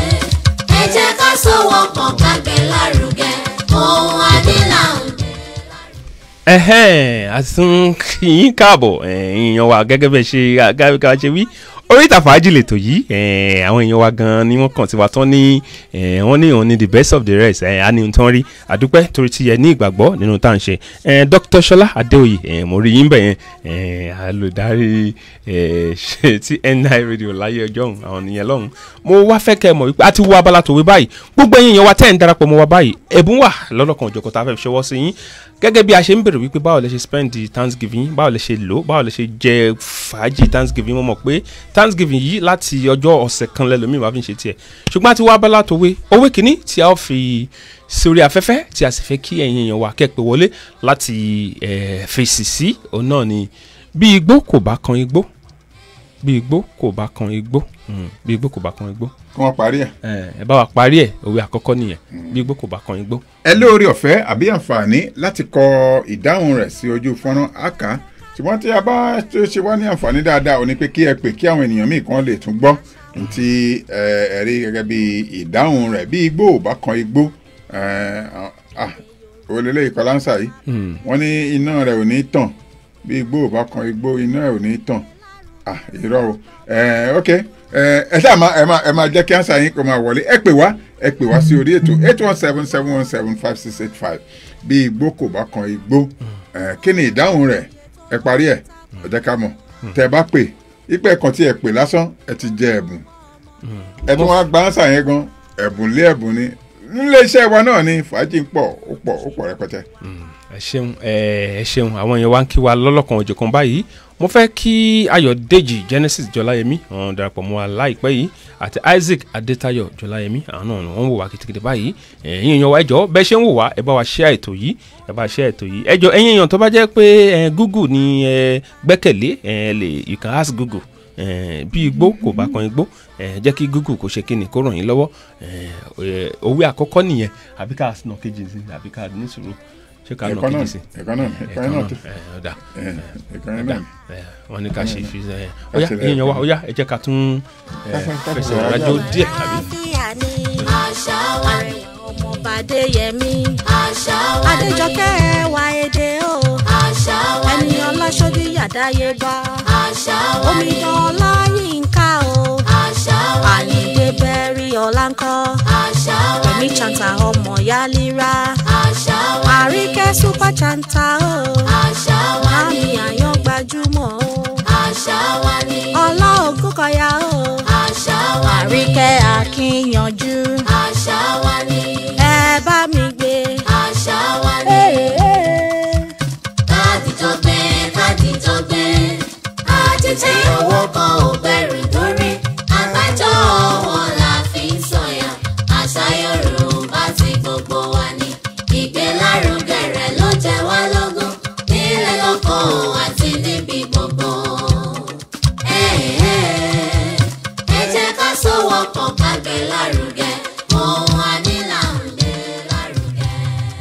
ẹhẹ́n àtún yín káàbọ̀ èèyàn wa gẹ́gẹ́ bẹ́ẹ̀ ṣe àgáríkà ṣe wí oríta fàájì lètò yìí eh, àwọn èèyàn wa gan ni wọ́n kàn sí wa tán ní eh, wọ́n ní òun ní the best of the rest eh, á ní ohun tán rí àdúpẹ́ torí ti yẹ ní ìgbàgbọ́ nínú tá à ń ṣe eh, Dr. Ṣọlá Adéoyè eh, mo rí yín bẹ̀ yẹn eh, alùdarí eh, ṣe ti NI radio láyé ọjọ́ ọ̀hún àwọn nìyẹn lọ́hùn mo wá fẹ́ kẹ́ ẹ mọ̀ wípé a ti wo abala tòwe báyìí gbogbo ẹ̀yin èèyàn wa tẹ́ ẹ̀ ń darapọ̀ mọ́ wa báyìí ẹ̀bùn wà lọ́lọ́kan òjọ̀kọ̀ tá a fẹ́ fi ṣọwọ́ sí yín gẹ́gẹ́ bí a ṣe ń bèrè wípé báwo lẹ ṣe spend the thanksgiving báwo lẹ ṣe lò báwo lẹ ṣe jẹ fàájì thanksgiving mo mọ̀ pé thanksgiving yìí láti ọjọ́ ọ̀sẹ̀ kan lẹ́lòmíì máa fi ń ṣe tiẹ̀ ṣùgbọ́n àti wá abala tòwe owó kìíní tí a ó fi sórí afẹ́fẹ́ tí a sì fẹ́ kí ẹ̀yin èèyàn wa kẹ́pẹ́ wọlé láti eh, fèsì sí òun náà ni bí igbó kò bá kan igbó bí igbó kò bá kan igbó mm, bí igbó kò bá kan igbó kí wọ́n parí ẹ̀. ẹ bá wa parí ẹ̀ òwe àkọ́kọ́ nìyẹn bí igbó kò bá kan igbó. ẹ lóore ọ̀fẹ́ àbí àǹfààní láti kọ ìdáhùn rẹ̀ sí ojú fọ́nrán àká ṣùgbọ́n tí a bá tó ṣe wá ní àǹfààní dáadáa ò ní pé kí ẹ pè kí àwọn ènìyàn míì kan lè tún gbọ́ ntí ẹ rí gẹ́gẹ́ bí ìdáhùn rẹ̀ bí igbó ò bá kan igbó òlélẹ́ ìkọlánsà yìí wọ́n ní iná rẹ̀ ò ní tàn bí igbó ò bá kan igbó iná ẹ̀ ò ní tàn ah irọ́ o ẹ ok ẹ ṣáà máa ẹ máa ẹ máa jẹ́ kí ansa yín kó máa wọlé ẹ pè wá ẹ pè wá sí orí ètò eight one seven seven one seven five six eight five bí igbó kò bá kan igbó ẹ kí ni ìdáhùn rẹ̀ ẹ parí ẹ ẹ jẹ́ ká mọ̀ tẹ́ bá pè ipe kan tí ẹ pè lásán ẹ ti jẹ ẹ̀bùn ẹ tún wá gba ansa yẹn gan ẹ̀bùn lé ẹ̀bùn ni nílé iṣẹ́ wa náà ni fàájì ń pọ̀ ó pọ̀ ó pọ̀ rẹpẹtẹ. ẹ ṣeun ẹ ṣeun àwọn èèyàn wa ń kí wa lọ́lọ́kan òjọ̀kan báyìí mo fẹ́ kí ayọ̀dèjì genesis jọláyẹmí àwọn darapọ̀ mọ́ wa láìpẹ́ yìí àti isaac adétayọ̀ jọláyẹmí àwọn náà ni wọ́n ń wò wá kìtìkìtì báyìí ẹ̀yin èèyàn wa ẹjọ́ bẹ́ẹ̀ ṣe ń wò wá ẹ bá wa share ètò yìí ẹ bá share ètò yìí ẹjọ́ ẹ̀yin èèyàn tó bá jẹ́ pé google ni ẹ gbẹ́kẹ̀lé ẹ lè you can ask google bí igbó kò bá kan igbó jẹ́ kí google kò ṣe kíni kó ràn yín lọ́wọ́ òwe àkọ́kọ́ nìyẹn àbí ká nà kejì sí àbí ká ní sùúrù ṣé ká nà ẹ̀kọ́ náà kejì sí. ẹ̀kọ́ náà ẹ̀kọ́ náà tó ọ̀dà ẹ̀kọ́ náà wọ́n ní ká ṣe fi ẹ ọ̀yá èèyàn wa ọ̀yá ẹ jẹ́ ká tún ẹ, fẹsẹ̀ rájò díẹ̀ àbí. àlàáfíà ni àṣà wa ọmọọba adéyẹmí àṣà wa adéjọkẹ́ ẹwà èdè o àṣà wa ẹni ọlọ́ṣọ́dí yàdáyébá àṣà wa omidan ọláyínká o àṣà wa àyíndé bẹ́rí ọláńkọ́ àṣà wa ẹ̀mí chanta ọmọ yálírà àṣà wa àríkẹ́ super chanta o àṣà wa àmì àyàn gbajúmọ̀ o àṣà wa ni ọlá ògúnkọ̀yà o àṣà wa àríkẹ́ akínyanjú àṣà wa ni ẹ bá mi gbé àṣà wa ni. kádìjọ gbé kádìjọ gbé àjèjì owó kan ò bẹ̀rù lórí àgbájọ wọn la fi ń sọ̀yà àṣà yorùbá tí gbogbo wa ní ìgbélárugẹ rẹ̀ ló jẹ wá lógún nílẹ̀ lóko àti níbi gbogbo. ẹ ẹ ẹ jẹ́ ká sọ̀wọ́pọ̀ ká gbé lárugẹ ohun ànílà ń gbé lárugẹ.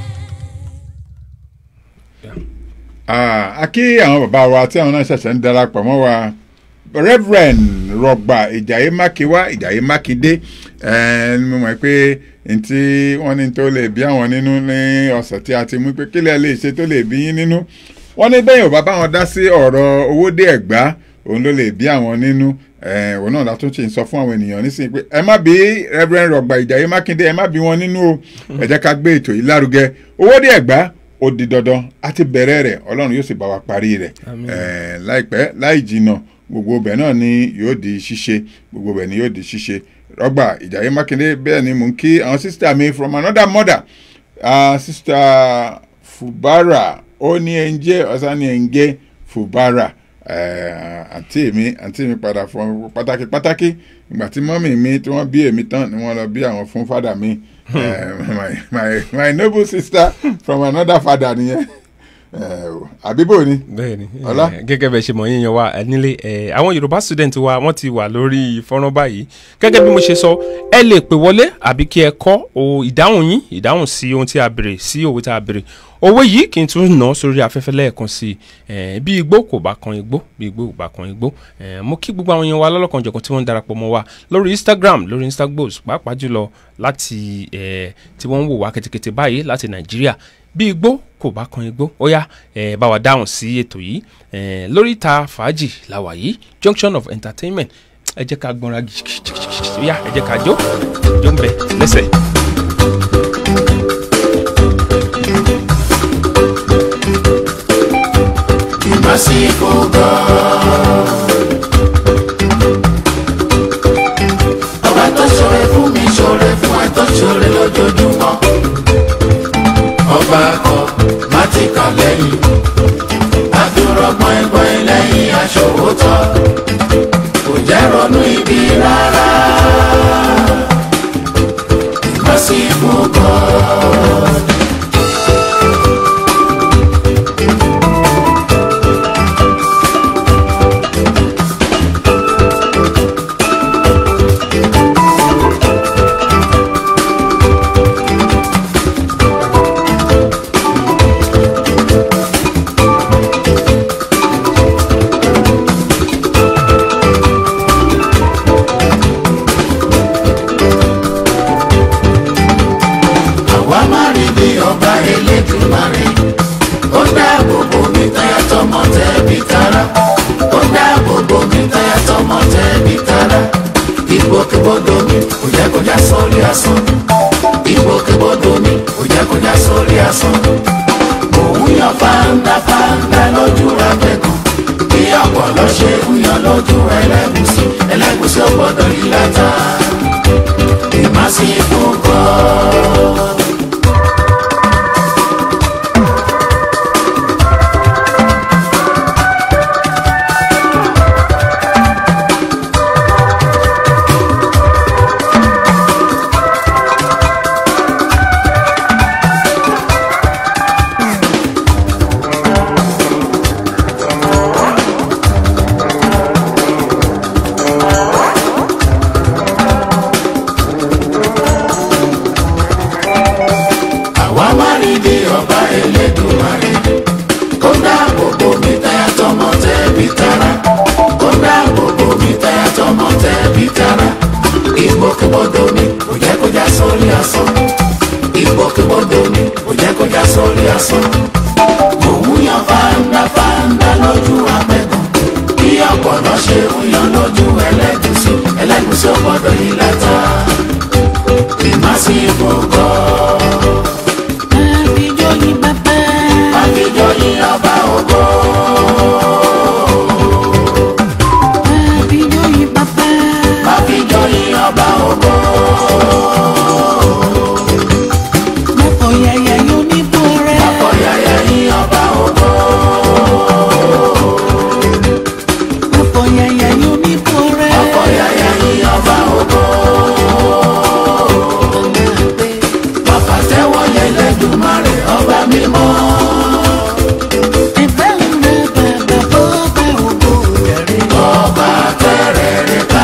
Ah, a kí àwọn bàbá wa tí àwọn náà ṣẹ̀ṣẹ̀ ń darapọ̀ mọ́ wa reverend rọgbà ìjàyè mákewá ìjàyè mákindé ẹni mo mọ̀ pé ntí wọ́n ní tó lè bí àwọn nínú ní ọ̀sẹ̀ tí a ti mú pé kílẹ̀ lè ṣe tó lè bí yín nínú wọ́n ní bẹ́ẹ̀ ò bá bá wọn dá sí ọ̀rọ̀ owó dé ẹ̀gbá òun ló lè bí àwọn nínú eh, òun náà látún ṣe ń sọ fún àwọn ènìyàn nísìnyí pé ẹ má bí reverend rọgbà ìjàyè mákindé ẹ má bí wọn nínú o ẹ jẹ́ ká gbé ètò yìí lárugẹ owó dé ẹ̀gbá ó di dandan a ti bẹ̀rẹ̀ rẹ̀ ọlọ́run yóò sì bá wa parí rẹ̀ Eh, láìpẹ́ láì jìnnà gbogbo ibẹ̀ náà ni yóò di ṣíṣe gbogbo ibẹ̀ ni yóò di ṣíṣe rọ́gbà ìjàyè mákindé bẹ́ẹ̀ ni mò ń kí àwọn sísítà mi from another mother uh, sísítà fubara ó ní ẹnjẹ́ ọ̀sán ní ẹnjẹ́ fubara eh, àǹtí mi àǹtí mi padà fún pàtàkì pàtàkì ìgbà tí mọ́mì mi tí wọ́n bí èmi tán ni wọ́n lọ bí àwọn fún fádà mi Eh, my, my, my noble sister from another father nìyẹn Eh, àbíbò ni bẹ́ẹ̀ni Ọlá? eh, gẹ́gẹ́ bẹ ṣe mọ̀ yín yan wa eh, nílé eh, àwọn yorùbá student wa wọ́n ti wà lórí fọ́nrán báyìí gẹ́gẹ́ bí mo ṣe sọ ẹ lè pè wọlé àbí kí ẹ kọ o ìdáhùn yín ìdáhùn sí ohun tí a béèrè sí òwe tí a béèrè owó yìí kì í tún ná sórí afẹ́fẹ́ lẹ́ẹ̀kan sí i bí igbó kò bá kan igbó bí igbó kò bá kan igbó Eh, mo kí gbogbo àwọn èèyàn wa lọ́lọ́kan jọ̀kan tí wọ́n ń darapọ̀ mọ́ wa lórí instagram lórí instagbos pàápàá jùlọ láti eh, tí wọ́n ń wò wá kẹ́tẹ́kẹ́tẹ́ báyìí láti nàìjíríà bí igbó kò bá kan igbó ó yá eh, bá wa dáhùn sí ètò yìí eh, lórí ìta fàájì làwà yìí junction of entertainment ẹ jẹ́ ká gbọ́nra ó yá ẹ jẹ́ ká jó jó ń bẹ lẹ́sẹ̀. Merciful God. Ọba tó ṣoore fún mi ṣoore fún ẹ tó ṣoore lójoojúmọ́. Ọba kọ má ti kà lẹ́yìn. Àdúrà gbọ̀ngbọ̀n lẹ́yìn aṣòwòtọ́. Kò jẹ́ ronú ibi rárá. Merciful God. àwa má rí bí ọba elédùnmarè ó dáàbò bò mí táyà tọmọ tẹbí tará ó dáàbò bò mí táyà tọmọ tẹbí tará ìgbòkègbodò mi kò jẹ́ kó já sórí asán ìgbòkègbodò mi kò jẹ́ kó já sórí asán òun yan fáńdà fáńdà lójú ra gbẹ̀gàn bí ọ̀pọ̀lọ́ ṣe ń yan lójú ẹlẹ́gùsí ẹlẹ́gùsí ò gbọ́dọ̀ yí látà ìmásífù gan. àwa má rí bí ọba elédùnmarè kó dáàbò bò mí táyà tọmọ tẹbí tará kó dáàbò bò mí táyà tọmọ tẹbí tará ìgbòkègbodò mi kò jẹ́ kó já sórí asán ìgbòkègbodò mi kò jẹ́ kó já sórí asán òun yan fáńdà fáńdà lójú apẹ̀gàn bí ọ̀pọ̀lọ́ ṣe ń yan lójú ẹlẹ́gùsí ẹlẹ́gùsí ò gbọ́dọ̀ yí látà ìmásífò gan. Àbíjọ́yìn bàbá. Àbíjọ́yìn ọba ògo. Àbíjọ́yìn bàbá. Àbíjọ́yìn ọba ògo. Mọ̀kọ̀ yàyà yóò ní bó rẹ̀. Ọ̀yàyà yín ọba ògo. Mọ̀kọ̀ yàyà yóò ní bó rẹ̀. Ọ̀yàyà yín ọba ògo. Bàbá tẹ́wọ́ yẹn lẹ́dùnmarè ọba mímọ́. Ẹ̀bẹ̀ ń rẹ̀ bàbá bọ́ bá ògo rẹ̀. Ọba tẹ́rẹ̀ rẹ̀ ká.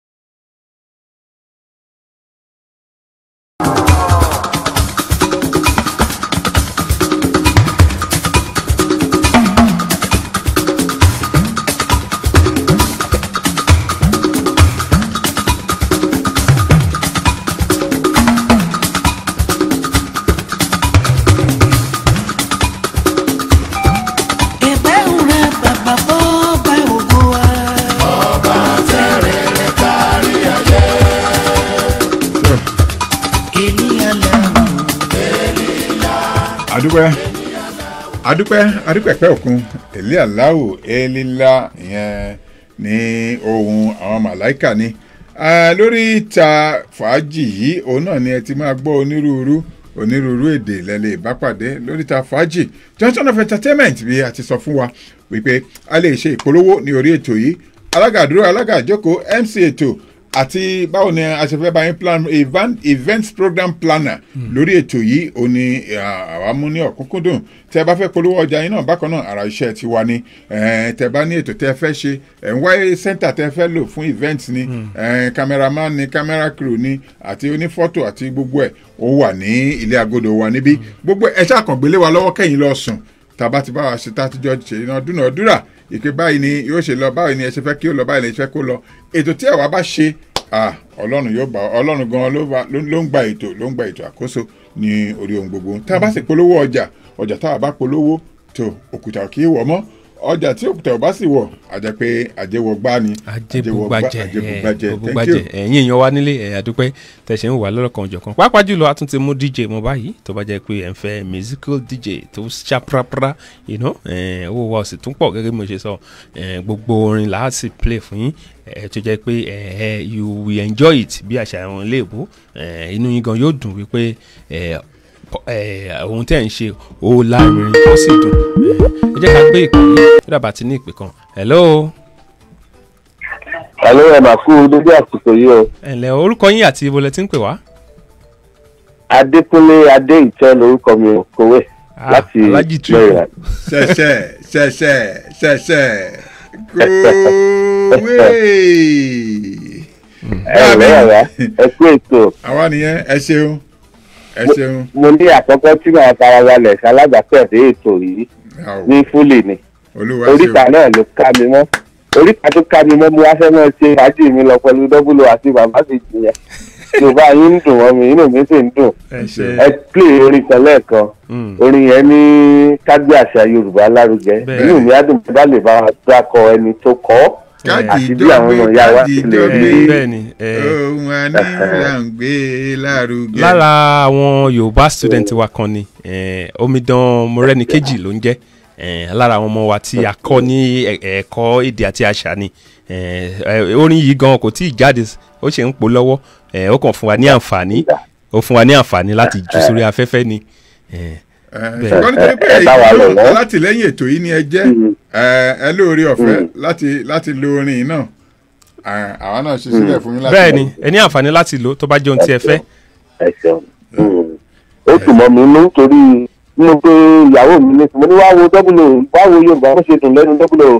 Ẹ̀bẹ̀ ń rẹ̀ bàbá bọ́ bá ògo wa. Ọba tẹ́rẹ̀ rẹ̀ kárí ayé. Ènìyàn lẹ́nu. adúpẹ́ adúpẹ́ adúpẹ́ pẹ́ òkun èlé aláwò elila ìyẹn ní ohun àwọn màláìkà ni Ah, lórí ìta fàájì yìí òun náà ni ẹ ti máa gbọ́ onírúurú onírúurú èdè lẹ́lẹ̀ ìbápàdé lórí ìta fàájì junction of entertainment bí a ti sọ fún wa wípé a lè ṣe ìpolówó ní orí ètò yìí alága àdúrà alága àjókòó mc ètò àti báwo ni a ṣe fẹ́ bá yín plan event, event program planner lórí ètò yìí ò ní ah, àwa mú ní ọ̀kúnkúndùn tí ẹ bá fẹ́ polówó ọjà yín náà bákan náà ara iṣẹ́ ti wá ní eh, tẹ bá ní ètò tẹ fẹ́ ṣe ẹ̀ ń wáyé center tẹ fẹ́ lò fún event ni eh, cameraman ni camera crew ni àti onífọ́tò àti gbogbo ẹ̀ ó wà ní ilé agodo wa níbí gbogbo ẹ̀ ṣàkàngbélé wa lọ́wọ́ kẹ́yìn lọ sùn tàbá ti bá wa ṣe tá a ti jọ ṣe iná dúnàádúrà ìpè báyìí ni yóò ṣe lọ báyìí ni ẹ ṣe fẹ́ kí ó lọ báyìí ni ẹ ṣe fẹ́ kó lọ ètò tí àwa bá ṣe ah, ọlọ́run yóò bá ọlọ́run gan ló bá- ló ló ń gba ètò ló ń gba ètò àkóso ní orí ohun gbogbo tá a bá sì polówó ọjà ọjà tá a bá polówó tó òkúta kì í wọ̀ mọ́ ọjà tí òkúta ò bá sì wọ̀ àjẹ́ pé àjẹwọ̀ gbá ni ajébùgbàjẹ àjẹbùgbàjẹ thank ògbùgbàjẹ you. ẹ̀yin èèyàn wa nílé ẹ̀ àdúpẹ́ tẹ̀sẹ̀ ń wà lọ́lọ́kan ọ̀jọ̀kan pàápàá jùlọ a tún ti mú dj mọ́ báyìí tó bá jẹ́ pé ẹ̀ ń fẹ́ musical dj tó ṣàprápra you know, eh, owó wa ò sì tún pọ̀ gẹ́gẹ́ bí mo ṣe sọ eh, gbogbo orin là á sì play fún yín eh, tó jẹ́ pé eh, you will enjoy it bí àṣà àwọn iléèbó eh, inú yín gan yóò dùn wípé eh, pọ- eh, ohun tẹ́ ẹ̀ ń ṣe ó láàrin ó sì dùn Eh, ẹ jẹ́ ká gbé ìpè yìí tó dàbà ti ní ìpè kan hello Àlọ́ ẹ̀ máa kú dédé àsìkò yìí o. ẹ ǹlẹ́ orúkọ yín àti ibo lẹ ti ń pè wá. Adékúnlé Adé ìtẹ́ lorúkọ mi ò kówé láti Alhaji Triple. Maryland. ṣẹṣẹ ṣẹṣẹ ṣẹṣẹ kówé. Ẹ ǹlẹ́ yàrá ẹ kú ètò. àwa nìyẹn ẹ ṣeun ẹ ṣeun. Mo ní àkọ́kọ́ tí màá fara balẹ̀ ṣalágbàtẹ̀dé ètò yìí ní fúlì ni. olúwa Oríta ṣeun. náà ló ká mi mọ́. Oríta tó ká mi mọ́ mo wá fẹ́ mọ́ ṣe fàájì mi lọ pẹ̀lú dọ́bùlù àti bàbá mi jìyàn. Yorùbá yín ń dùn wọ́n mi, inú mi sì ń dùn. ẹ ṣe Ẹ pè orin kan lẹ́ẹ̀kan. Orin yẹn ní kágbé àṣà Yorùbá lárugẹ. Bẹ́ẹ̀. Inú mi á dùn bá lè bá wa dákọ ẹni tó kọ́ ọ́. àti bí àwọn ọmọ ìyá wa ti lè rí bẹ́ẹ̀ ni eh, ohun àníyàn ń gbé lárugẹ. lára àwọn yorùbá student wa kan ni eh, omidan morẹ́nikejì ló ń jẹ́ eh, lára àwọn ọmọ wa tí a kọ́ ní ẹ̀- ẹ̀kọ́ èdè àti àṣà ni eh, eh, orin yìí gan kò tí ì jáde ó ṣe ń pò lọ́wọ́ eh, ó kàn fún wa ní àǹfààní ó fún wa ní àǹfààní láti jù sórí afẹ́fẹ́ ni. eh, Eh, bẹ́ẹ̀. ṣùgbọ́n nítorí pé ẹ bá wa lò wọ́n. alátìlẹ́yìn ètò yìí ni ẹ jẹ́ ẹ ẹ lóore ọ̀fẹ́ láti láti lo orin yìí náà Ah, àwa náà ṣe sílẹ̀ fún yín láti bẹ́ẹ̀ ni ẹ ní àǹfààní láti lò ó tó bá jẹ́ ohun tí ẹ fẹ́. ẹ ṣeun. ó sì mọ mi nú torí nínú pé ìyàwó mi ní mo ní wá wo dọ́bùlò wá wo yorùbá bó ṣe dùn lẹ́nu dọ́bùlò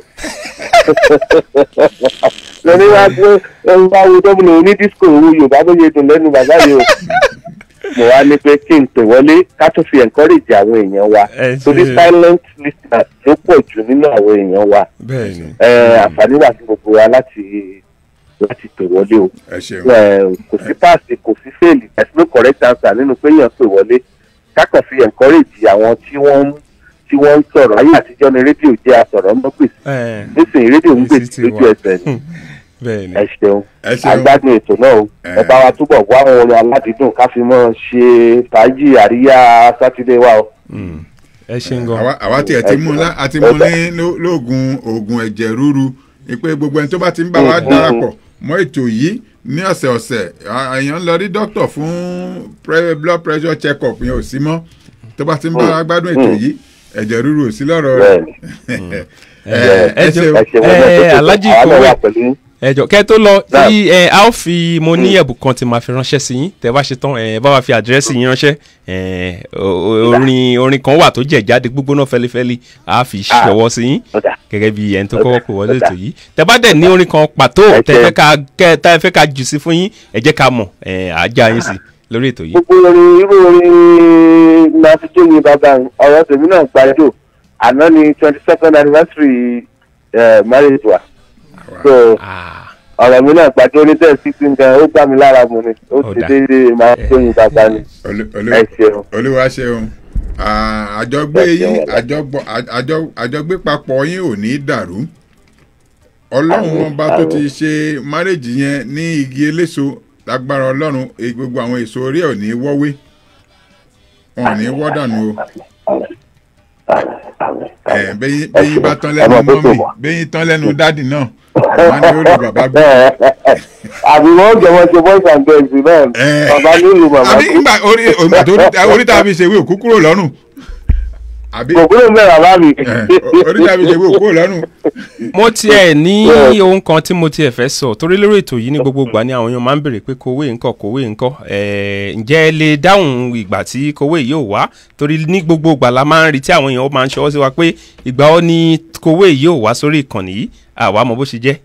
mo ní wá gbé ẹ wá wo dọ́bùlò ní disco wo yorùbá bó ṣe dùn lẹ́nu bàbá yìí o mo wá ní pé kí n pè wọlé ká tó fi encourage àwọn èèyàn wa Ẹ ṣe- torí silent listeners ló pọ̀ jù nínú àwọn èèyàn wa bẹ́ẹ̀ ni ẹ àǹfààní wà fún gbogbo wa láti láti pè wọlé o ẹ ṣeun ẹ, kò sí páàsì kò sí fèèlì there's no correct answer nínú pé èèyàn pè wọlé kákan fi encourage àwọn tí wọ́n ń tí wọ́n ń sọ̀rọ̀ ayé àtijọ́ ni rédíò jẹ́ àsọ̀rọ̀ ń gbèsè Eh, nísìnyí rédíò ń èsì gbèsè ti lójú wà. ẹsẹ̀ ni bẹ́ẹ̀ ni ẹ ṣeun ẹ ṣeun agbádùn ètò náà o Eh. ẹ bá wa túbọ̀ wá àwọn orin aládìídùn ká fi mọ́ ṣe fàájì àríyá sátidé wa o. Mm. ẹ ṣeun gan. àwa àwa tiẹ̀ ti mú lá àti mú ní ló- lóògùn oògùn ẹ̀jẹ̀ ríru ni pé gbogbo ẹni tó bá ti ń bá wa Mhm. darapọ̀ mọ́ ètò yìí ní ọ̀sẹ̀ ọ̀sẹ̀ à- èèyàn ń lọ rí dókítà fún pre- blood pressure check up yẹn ò sí mọ́ tó bá ti ń bá wa gbádùn ètò yìí ẹ̀jẹ̀ ríru ò sí lọ́rọ̀ rẹ̀ ẹ ẹ ẹ ṣeun. jọ ẹ ṣeun ẹ alájí àwọn náà kòwé wà pẹ̀lú yín. ẹ jọ kẹ tó lọ Náà. tí ẹ a ó fi mo ní ẹ̀bùn kan tí màá fi ránṣẹ́ sí yín tẹ bá ṣe tán ẹ bá wa fi àdírẹ́sì yín ránṣẹ́ ẹ o- o- orin orin kan wà tó jẹ̀ jáde gbígbóná fẹ́lifẹ́li a fi ṣọwọ́ sí yín Ó dà. gẹ́gẹ́ bí ẹni tó kọ́kọ́ pè wọlé Ó dà. ètò yìí tẹ bá dẹ̀ ní orin kan pàtó Ẹ tẹ ṣé. fẹ́ ká kẹ tẹ fẹ́ ká jù sí fún yín ẹ jẹ́ ká mọ̀ ẹ àjà yín sí lórí ètò yìí. gbogbo orin irú orin máa fi jó yin bàbá mi. ọ̀rọ̀ tèmi náà gbàjọ àná ni twenty second anniversary eh, marriage wa so Ah, ọ̀rọ̀ mi náà gbàjọ ní ten sixteen gan ó gbà mí lára mu ni ó Ó ti dà. déédéé máa fi jó yin bàbá mi Olú- olú- ẹ ṣeun. olúwa ṣeun Ah, àjọgbé Ẹ ṣeun yín ọ̀la. àjọgbọ- àjọ- àjọgbé papọ̀ yín ò ní dàrú ọlọ́run Àmín, ọba tó ti àmín. ṣe márèjì yẹn ní igi eléso lágbára ọlọ́run e- gbogbo àwọn èso orí ẹ̀ ò ní wọ́wé wọn ò ní wọ́ dànù o ẹ̀ bẹ́yìn bẹ́yìn bá tán lẹ́nu Ọmọ tó mọ́mì tó wà. bẹ́yìn tán lẹ́nu dádì náà wọn ni ó rí bàbá gbé. àbí wọn jẹ wọn ṣe boys and girls náà Ẹ. bàbá nílùú màmá àbí nígbà orí ògbà tó orí tá a fi ṣe ìwé òkú kúrò lọ́rùn àbí kò kúrò ń bẹ̀ bàbá mi. oríta mi ṣe wò kúrò lọ́rùn. mo tiẹ̀ ní ohun kan tí mo tiẹ̀ fẹ́ sọ torí lórí ètò yìí ní gbogbo ìgbà ni àwọn èèyàn máa ń béèrè pé kòwé ńkọ́ kòwé ńkọ́ ẹ̀ẹ́ ǹjẹ́ ẹ lè dáhùn ìgbà tí kòwé yóò wá torí ní gbogbo ìgbà la máa ń rí tí àwọn èèyàn máa ń ṣọwọ́ sí wa pé ìgbà ó ní kòwé yóò wá sórí ìkànnì yìí àwa mọ bó ṣe jẹ́.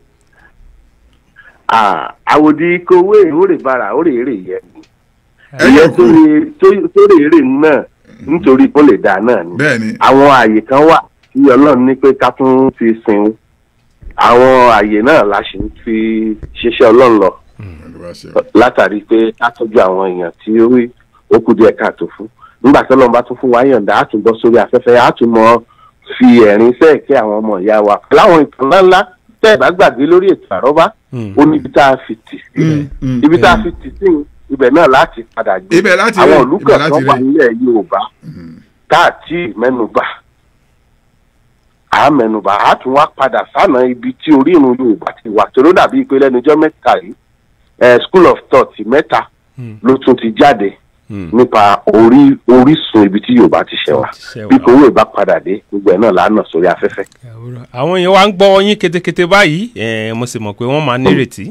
Ah, àwòdì kowé òrè bara òrè èrè yẹ ni Ẹ ìyẹn yẹ kú. sórí èrè náà nítorí kó lè dà náà ni bẹ́ẹ̀ni àwọn àyè kan wà tí ọlọ́run ní pé ká tún fi sin àwọn àyè náà la ṣì ń fi ṣiṣẹ́ ọlọ́run lọ Olúwa ṣe. látàrí pé ká tọ́jú àwọn èèyàn tí ó rí ó kù díẹ̀ káàtó fún nígbà tí ọlọ́run bá tún fún wa yọ̀ǹda á tún bọ́ sórí afẹ́fẹ́ á tún mọ fi ẹ̀rín sẹ́ẹ̀kẹ́ àwọn ọmọ ìyá wa láwọn ìtàn ńláńlá tẹ́ ẹ̀ bá gbàgbé lórí ètò àrọ́bá ó ní ibi tá a fi tì sí mm, ibi tá a fi tì sí ibẹ̀ náà láti padà gbé Ibẹ̀ láti àwọn rí, ìlú ibẹ̀ kan láti tó wà rí. nílẹ̀ yorùbá káàtì mẹ́nubà à mẹ́nubà á tún wá padà sánà ibi tí orírun yorùbá ti wà tó ló dàbí pé lẹ́nujọ́ mẹ́ta yìí eh, school of thought mẹ́ta ló tún ti jáde nípa orí orísun ibi tí yorùbá ti ṣẹ̀ wá Ṣẹ̀ wá. bí kòwé bá padà dé gbogbo ẹ̀ náà lánàá sórí afẹ́fẹ́. àwọn èèyàn wa ń gbọ́ yín ketekete báyìí ẹ̀ẹ́ mo sì mọ̀ pé wọ́n máa nírètí.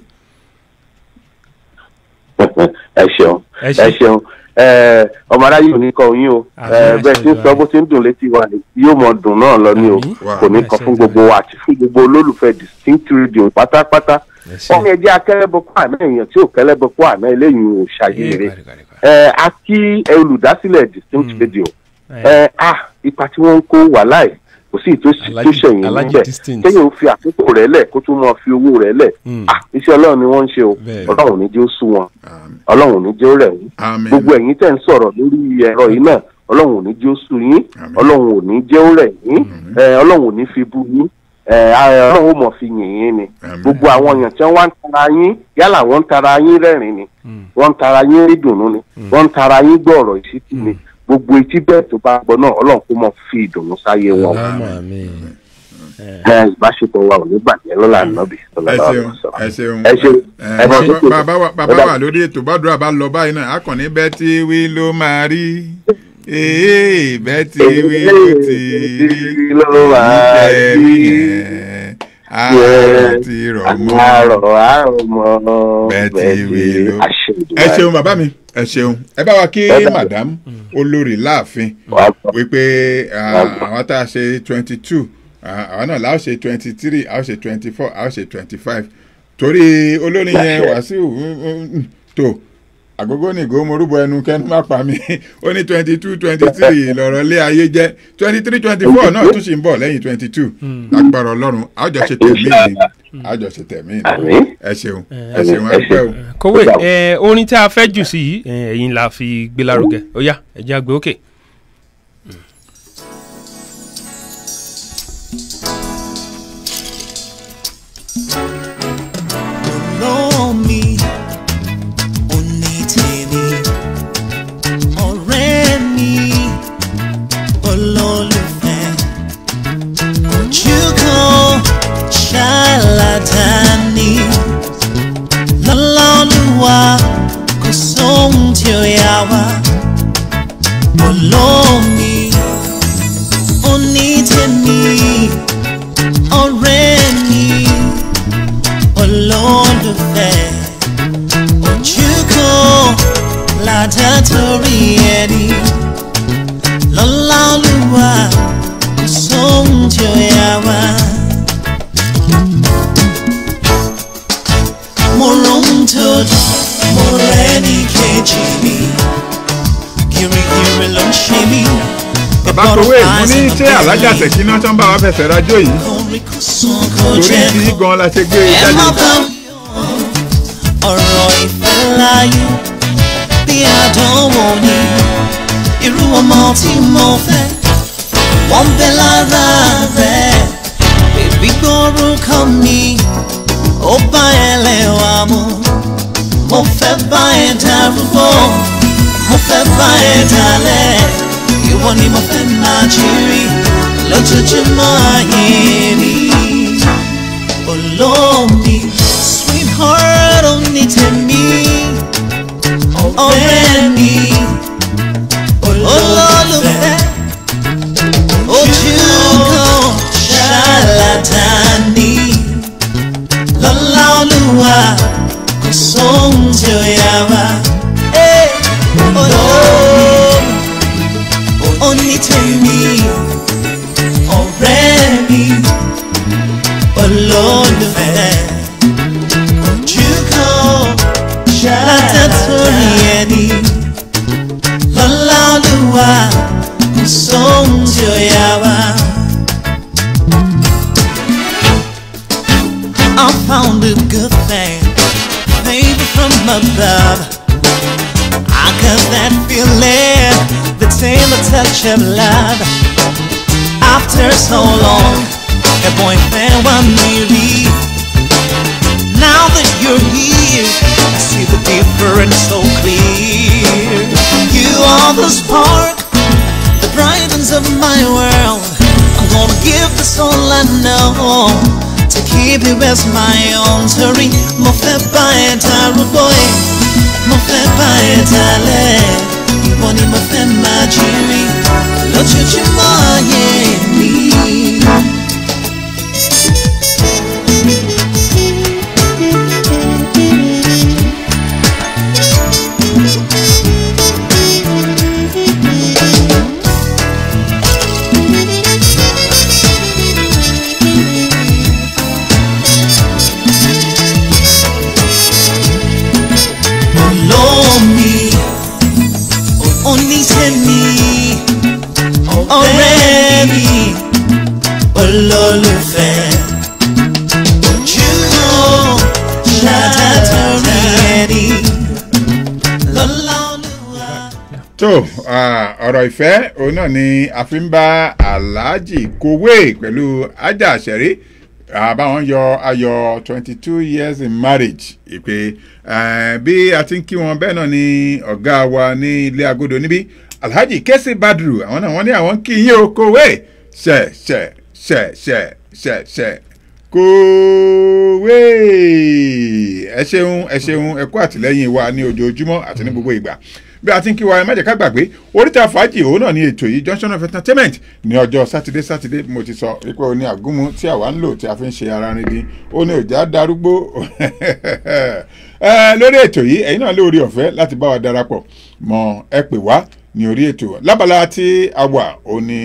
ẹ ṣeun Ẹ ṣé. ẹ ṣeun ẹ ọmọ aráyé ò ní kọ yín o Àmín, ẹ àṣẹ bẹ́ẹ̀ tí ń sọ bó ti ń dùn létí wa ni yóò mọ dùn náà lọ ní o Àmín. Wà. kò ní kọ Àṣẹ fún Ìdùnnú. gbogbo wa àti fún gbogbo olólùfẹ́ distinct radio pátápátá Ẹ ṣé. wọ́n ní ẹjẹ́ akẹ́lẹ́bọ̀kọ́ àná èèyàn tí ò kẹ́lẹ́bọ̀kọ́ àná eléyìí ò ṣàyèrè Ẹ gbàdúgbàdúgbà. ẹ a kí olùdásílẹ̀ distinct Mm. radio Ẹ. ẹ a ipa tí wọ́n ń kó wà láì kò sí ìtò Alhaji- tó ṣẹ̀yìn Alhaji níbẹ̀ Distinct. kéèyàn ó fi àkókò rẹ̀ lẹ̀ kó tún mọ́ fi owó rẹ̀ lẹ̀ Mm. ah iṣẹ́ ọlọ́run ni wọ́n ń ṣe o Bẹ́ẹ̀. ọlọ́run ò ní jẹ́ ó sú wọn Àmín. ọlọ́run ò ní jẹ́ ó rẹ̀ yín Àmín. gbogbo ẹ̀yin tẹ̀ ń sọ̀rọ̀ lórí ẹ̀rọ yìí náà ọlọ́run ò ní jẹ́ ó sú yín Àmín. ọlọ́run ò ní jẹ́ ó rẹ̀ yín ẹ, ọlọ́run ò ní fi bú yín ẹ, a- ọlọ́run ó mọ̀ fi yìn yín ni Àmín. gbogbo àwọn èèyàn tí wọ́n wá ń tara yín yálà wọ́n ń tara yín rẹ́rìn ni wọ́n ń tara yín rí dùnú ni wọ́n ń tara yín gbọ́ ọ̀rọ̀ ìṣítí ni gbogbo etí bẹ́ẹ̀ tó bá gbọ́ náà ọlọ́run kó mọ̀ fi ìdùnnú sáyé wọn Ọlọ́mọ mi. ẹ, ìbáṣepọ̀ wa ò ní bàjẹ́ lọ́la nàbì ẹ ṣeun ẹ ṣeun ẹ ṣeun ẹ ẹ bá bá- tó tó bàbá wa bàbá wà lórí ètò bàdúrà bá lọ báyìí náà akọni bẹ́ẹ̀ tí wí ló máa rí ee bẹ́ẹ̀ tí wí ló ti rí ló máa ìjẹ́ rí. rí yẹn á ti rọ̀ mọ́ àárọ̀ àárọ̀ mọ́ bẹ́ẹ̀ tí wí ló. àṣẹ ìdúrà. ẹ ṣeun bàbá mi ẹ ṣeun ẹ bá wa kí Ẹ dá- madam olórí láàfin Wàá gbọ́. wípé ah, Wàá gbọ́. àwọn tá a ṣe twenty two àwọn náà láò ṣe twenty three àwọn ṣe twenty four àwọn ṣe twenty five torí olórin yẹn Láṣẹ. wàsíù mm, mm, tó àgógó ní ìgò morúbọ ẹnu kẹnu má pa mí ó ní twenty two twenty three lọ̀rọ̀ lé ayé jẹ́ twenty three twenty four náà tún ṣì ń bọ̀ lẹ́yìn twenty two lágbára ọlọ́run àjọṣe tẹ̀mí ni àjọṣe tẹ̀mí ni Àmín. ẹ ṣeun ẹ ṣeun Ẹ àgbẹ̀ o. kòwé ẹ orin tí a fẹ́ jù sí yìí ẹ, ẹ̀yin la fi gbé lárugẹ ó yá ẹ jẹ́ àgbẹ̀ òkè. olómi onítèmi ọ̀rẹ́ mi olólùfẹ́ ojú kan ṣàlàdání lọ́lọ́lùwà kò sóhun tí ó yà wá olómi onítèmi ọ̀rẹ́ mi olólùfẹ́ ojú kan ládà torí ẹni lọ́lá olúwa kò sóhun tí ó yà wá. mo rohun tó dùn mo rẹ́ni kejì mi gírígírí ló ń ṣe mí. bàbá kowé mo ní ṣé alájà tẹ̀kí náà tán bá wa fẹsẹ̀ rajó yìí Orin kò sùn kò torí jẹ́ tí kó gan la ṣe gbé e ẹ má jáde. bá mi ọ̀rọ̀ ìfẹ́ láyé bí àdánwò ni irú ọmọ tí mo fẹ́ wọ́n ń bẹ lára rẹ̀ bèbí gbórúkọ mi ó bá ẹlẹ́wà mu mo fẹ́ bá ẹ darúgbó mo fẹ́ bá ẹ dalẹ̀ ìwọ ni mo fẹ́ máa jírí lójoojúmọ́ ayé mi olómi sweetheart oní tèmi ọ̀rẹ́ mi olólùfẹ́ ojúkọ ṣàlàdání lọ́lá olúwa kò sóhun tí ó yà wá. onítẹ̀mí ọ̀rẹ́ mi olólùfẹ́ ojúkọ ṣàlàdání ẹni lọ́lá olúwa kò sóhun tí ó yà wá. I found a good thing, maybe from above. I got that feeling, the tender touch of love. After so long, a boyfriend want me leave. Now that you're here, I see the difference so clear. You are the spark, the brightness of my world. I'm gonna give this all I know to keep you as my own. Torí mo fẹ́ bá ẹ darúgbó ẹ̀, mo fẹ́ bá ẹ dalẹ̀. Ìwọ ni mo fẹ́ máa jírí lójoojúmọ́ ayé mi. olómi onítẹ̀mí ọ̀rẹ́ mi olólùfẹ́ ojúmọ́ ṣàtàtúrí ẹni lọ́lá olúwa. tó ah, ọ̀rọ̀ ìfẹ́ òun náà ni a fi ń bá aláàjì kowé pẹ̀lú ajá àṣẹrí àbáwọn yọ ayọ̀ twenty two years in marriage ìpè eh, bí a ti ń kí wọn bẹ́ẹ̀ náà ni ọ̀gá wa ní ilé agodo níbí alhaji kesi badru àwọn náà wọ́n ní àwọn ń kí yín o kowé ṣẹ̀ ṣẹ̀ ṣẹ̀ ṣẹ̀ ṣẹ̀ ṣẹ̀ kowé ẹ ṣeun ẹ ṣeun ẹ kú àtìlẹyìn wa ní ojoojúmọ́ àti ní gbogbo ìgbà bí a ti ń kí wa ẹ má jẹ́ ká gbàgbé oríta fàájì òun náà ní ètò yìí junction of entertainment ní ọjọ́ sátidé sátidé mo ti sọ wípé o ní àgúnmu tí àwa ń lò tí a fi ń ṣe ara rin dín ó ní òjá darúgbó ẹ lórí ètò yìí ẹ̀yin náà lórí ọ̀fẹ́ láti bá wa darapọ̀ mọ ẹ pè wá ní orí ètò lábala tí a wà ó ní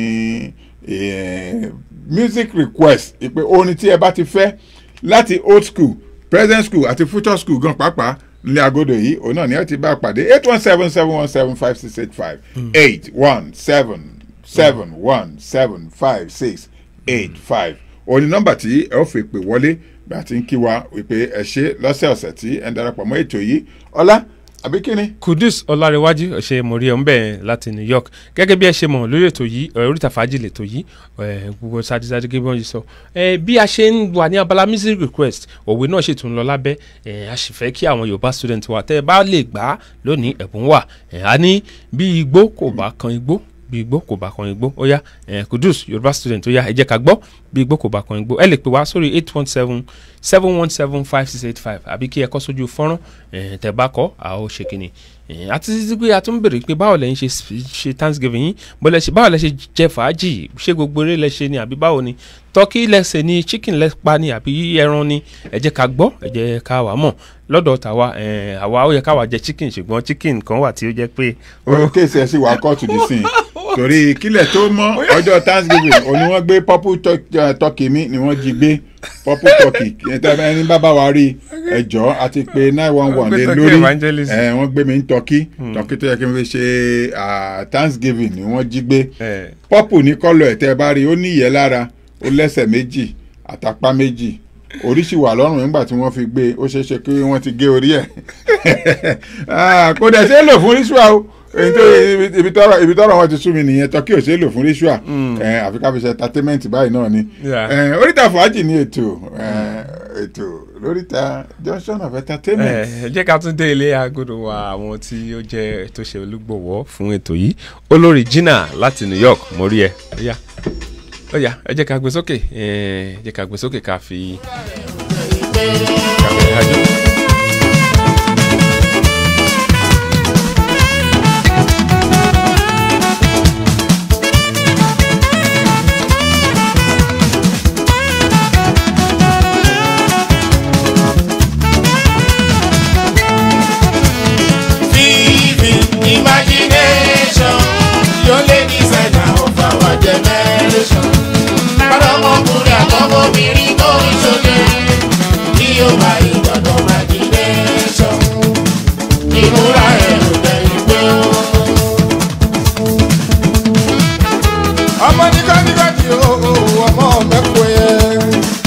eh, music request ìpè orin tí ẹ bá ti fẹ́ láti old school present school àti future school gan pàápàá nílé agodo yìí òun náà ni ẹ ti bá a pàdé eight one seven seven one seven five six eight five eight one seven seven one seven five six eight five òun ni nọ́mbà tí ẹ ó fi pè wọlé bí a ti ń kí wa wípé ẹ ṣe lọ́sẹ̀ọ̀sẹ̀ tí ẹ ń darapọ̀ mọ́ ètò yìí ọlá àbí kíni. kudus ọlárẹwájú ọ̀sẹ̀ mọ̀rí ẹ̀ ń bẹ̀ láti new york gẹ́gẹ́ bí ẹ ṣe mọ̀ lórí ètò yìí ẹ̀, oríta fàájì lètò yìí ẹ̀, gbogbo sadisadi gẹ́gẹ́ bí wọ́n ṣe sọ ẹ̀, bí a ṣe ń wà ní abala music request òwe náà ṣètò ń lọ lábẹ́ ẹ̀, a sì fẹ́ kí àwọn yorùbá student wa tẹ́ ẹ bá lè gbà á lónìí ẹ̀bùn wà ẹ̀, a ní bí igbó kò bá kan igbó bí igbó kò bá kan igbó ó yá ẹ̀, kudus yorùbá student ó yá ẹ jẹ́ ká gbọ́ bí igbó kò bá kan igbó ẹ lè pè wá sórí eight one seven seven one seven five six eight five àbí kí ẹ kọ́ sójú fọ́nrán ẹ̀, tẹ́ bá kọ́ a ó ṣe kínní ẹ̀, àti títí pé a tún bèrè pé báwo lẹ́yìn ṣe ṣe thanksgiving yín bọ́lẹ̀ ṣe báwo lẹ ṣe jẹ fàájì ṣé gbogbo eré lẹ ṣe ni àbí báwo ni turkey lẹ́sẹ̀ ni chicken lẹ́pa ni àbí ẹran ni ẹ jẹ́ ká gbọ́ ẹ jẹ́ ká wà mọ̀ lọ́dọ̀ tàwa ẹ̀, àwa ó yẹ káwa jẹ chicken ṣùgbọ́n chicken kan wà tí ó jẹ́ pé orí kéèsì ẹ sì wà kóòtù dì sí i torí kílẹ̀ tó mọ́ ọjọ́ thanksgiving òní wọ́n gbé purple turk- eh, turkey mi ni wọ́n jí gbé purple turkey ẹni bá bá wa rí ẹjọ́ àti pé nine one one lé Turkey lórí evangelist. ẹ, wọ́n gbé mi ní turkey turkey tó yẹ kí n fi ṣe ah, thanksgiving ni wọ́n jí gbé ẹ̀, purple ní kọ́lọ̀ ẹ̀ tẹ́ ẹ bá rí ó ní ìyẹ́ lára ó lẹ́sẹ̀ méjì àtàpá méjì oríṣi wà lọ́rùn nígbà tí wọ́n fi gbé e, ó ṣeé ṣe kí wọ́n ti gé orí ẹ̀ Ah, kò dẹ̀ ṣe é lò fún ritual o èyí tó ibi- ibi tọrọ ibi tọrọ wọn ti sú mi nìyẹn tọkí ò ṣe é lò fún ritual Eh, àfi ká fi ṣe entertainment báyìí náà ni Yeah. Eh, oríta fàájì ní ètò eh, ètò lóríta junction of entertainment. ẹ jẹ́ ká tún dé ilé agodo wa àwọn tí ó jẹ́ tó ṣe olúgbọ̀wọ́ fún ètò yìí olórí jìnnà láti new york mo rí ẹ ó yá ó yá ẹ jẹ́ ká gbé sókè ẹ jẹ́ ká gbé sókè ká fi. ká fi ìdájọ́. bá ìjọdọ̀ imagination ìmúra ẹ̀rù lẹ́yìn pé ó. ọmọ nígbàdígbàdì o ọmọ mẹ́kọ̀ọ́ yẹn.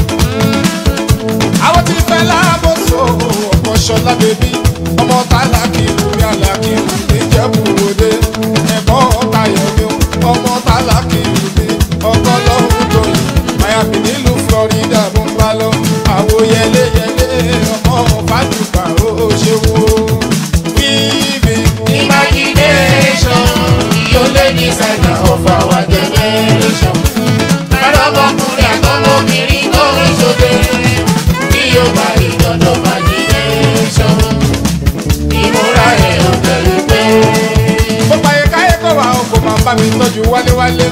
àwọn tí fẹ́ lábòsò ọmọ ṣọlá bèbí ọmọ tálákì lórí àlàkì níjẹ̀bù òde ẹ̀gbọ́n tayọ̀ mi ọmọ tálákì lórí ọkọ lọ́hùn tóyìn miami nílùú florida mo ń bá lọ àwo yẹléyẹlé ọmọ fàdùkà ó ṣeun o. wíìvì imagination yóò lé ní sẹ́nà of our generation. Lọ́dọ̀mọkùnrin àtọmọbìnrin tó ń ṣoge bí yóò bá ìdọ̀dọ̀ imagination. Ìmúra ẹ̀ ò tẹ̀lé pé. Mo pààyè káyé kó wa ọkọ̀ máa bá mi tọ́jú wálé-wálé.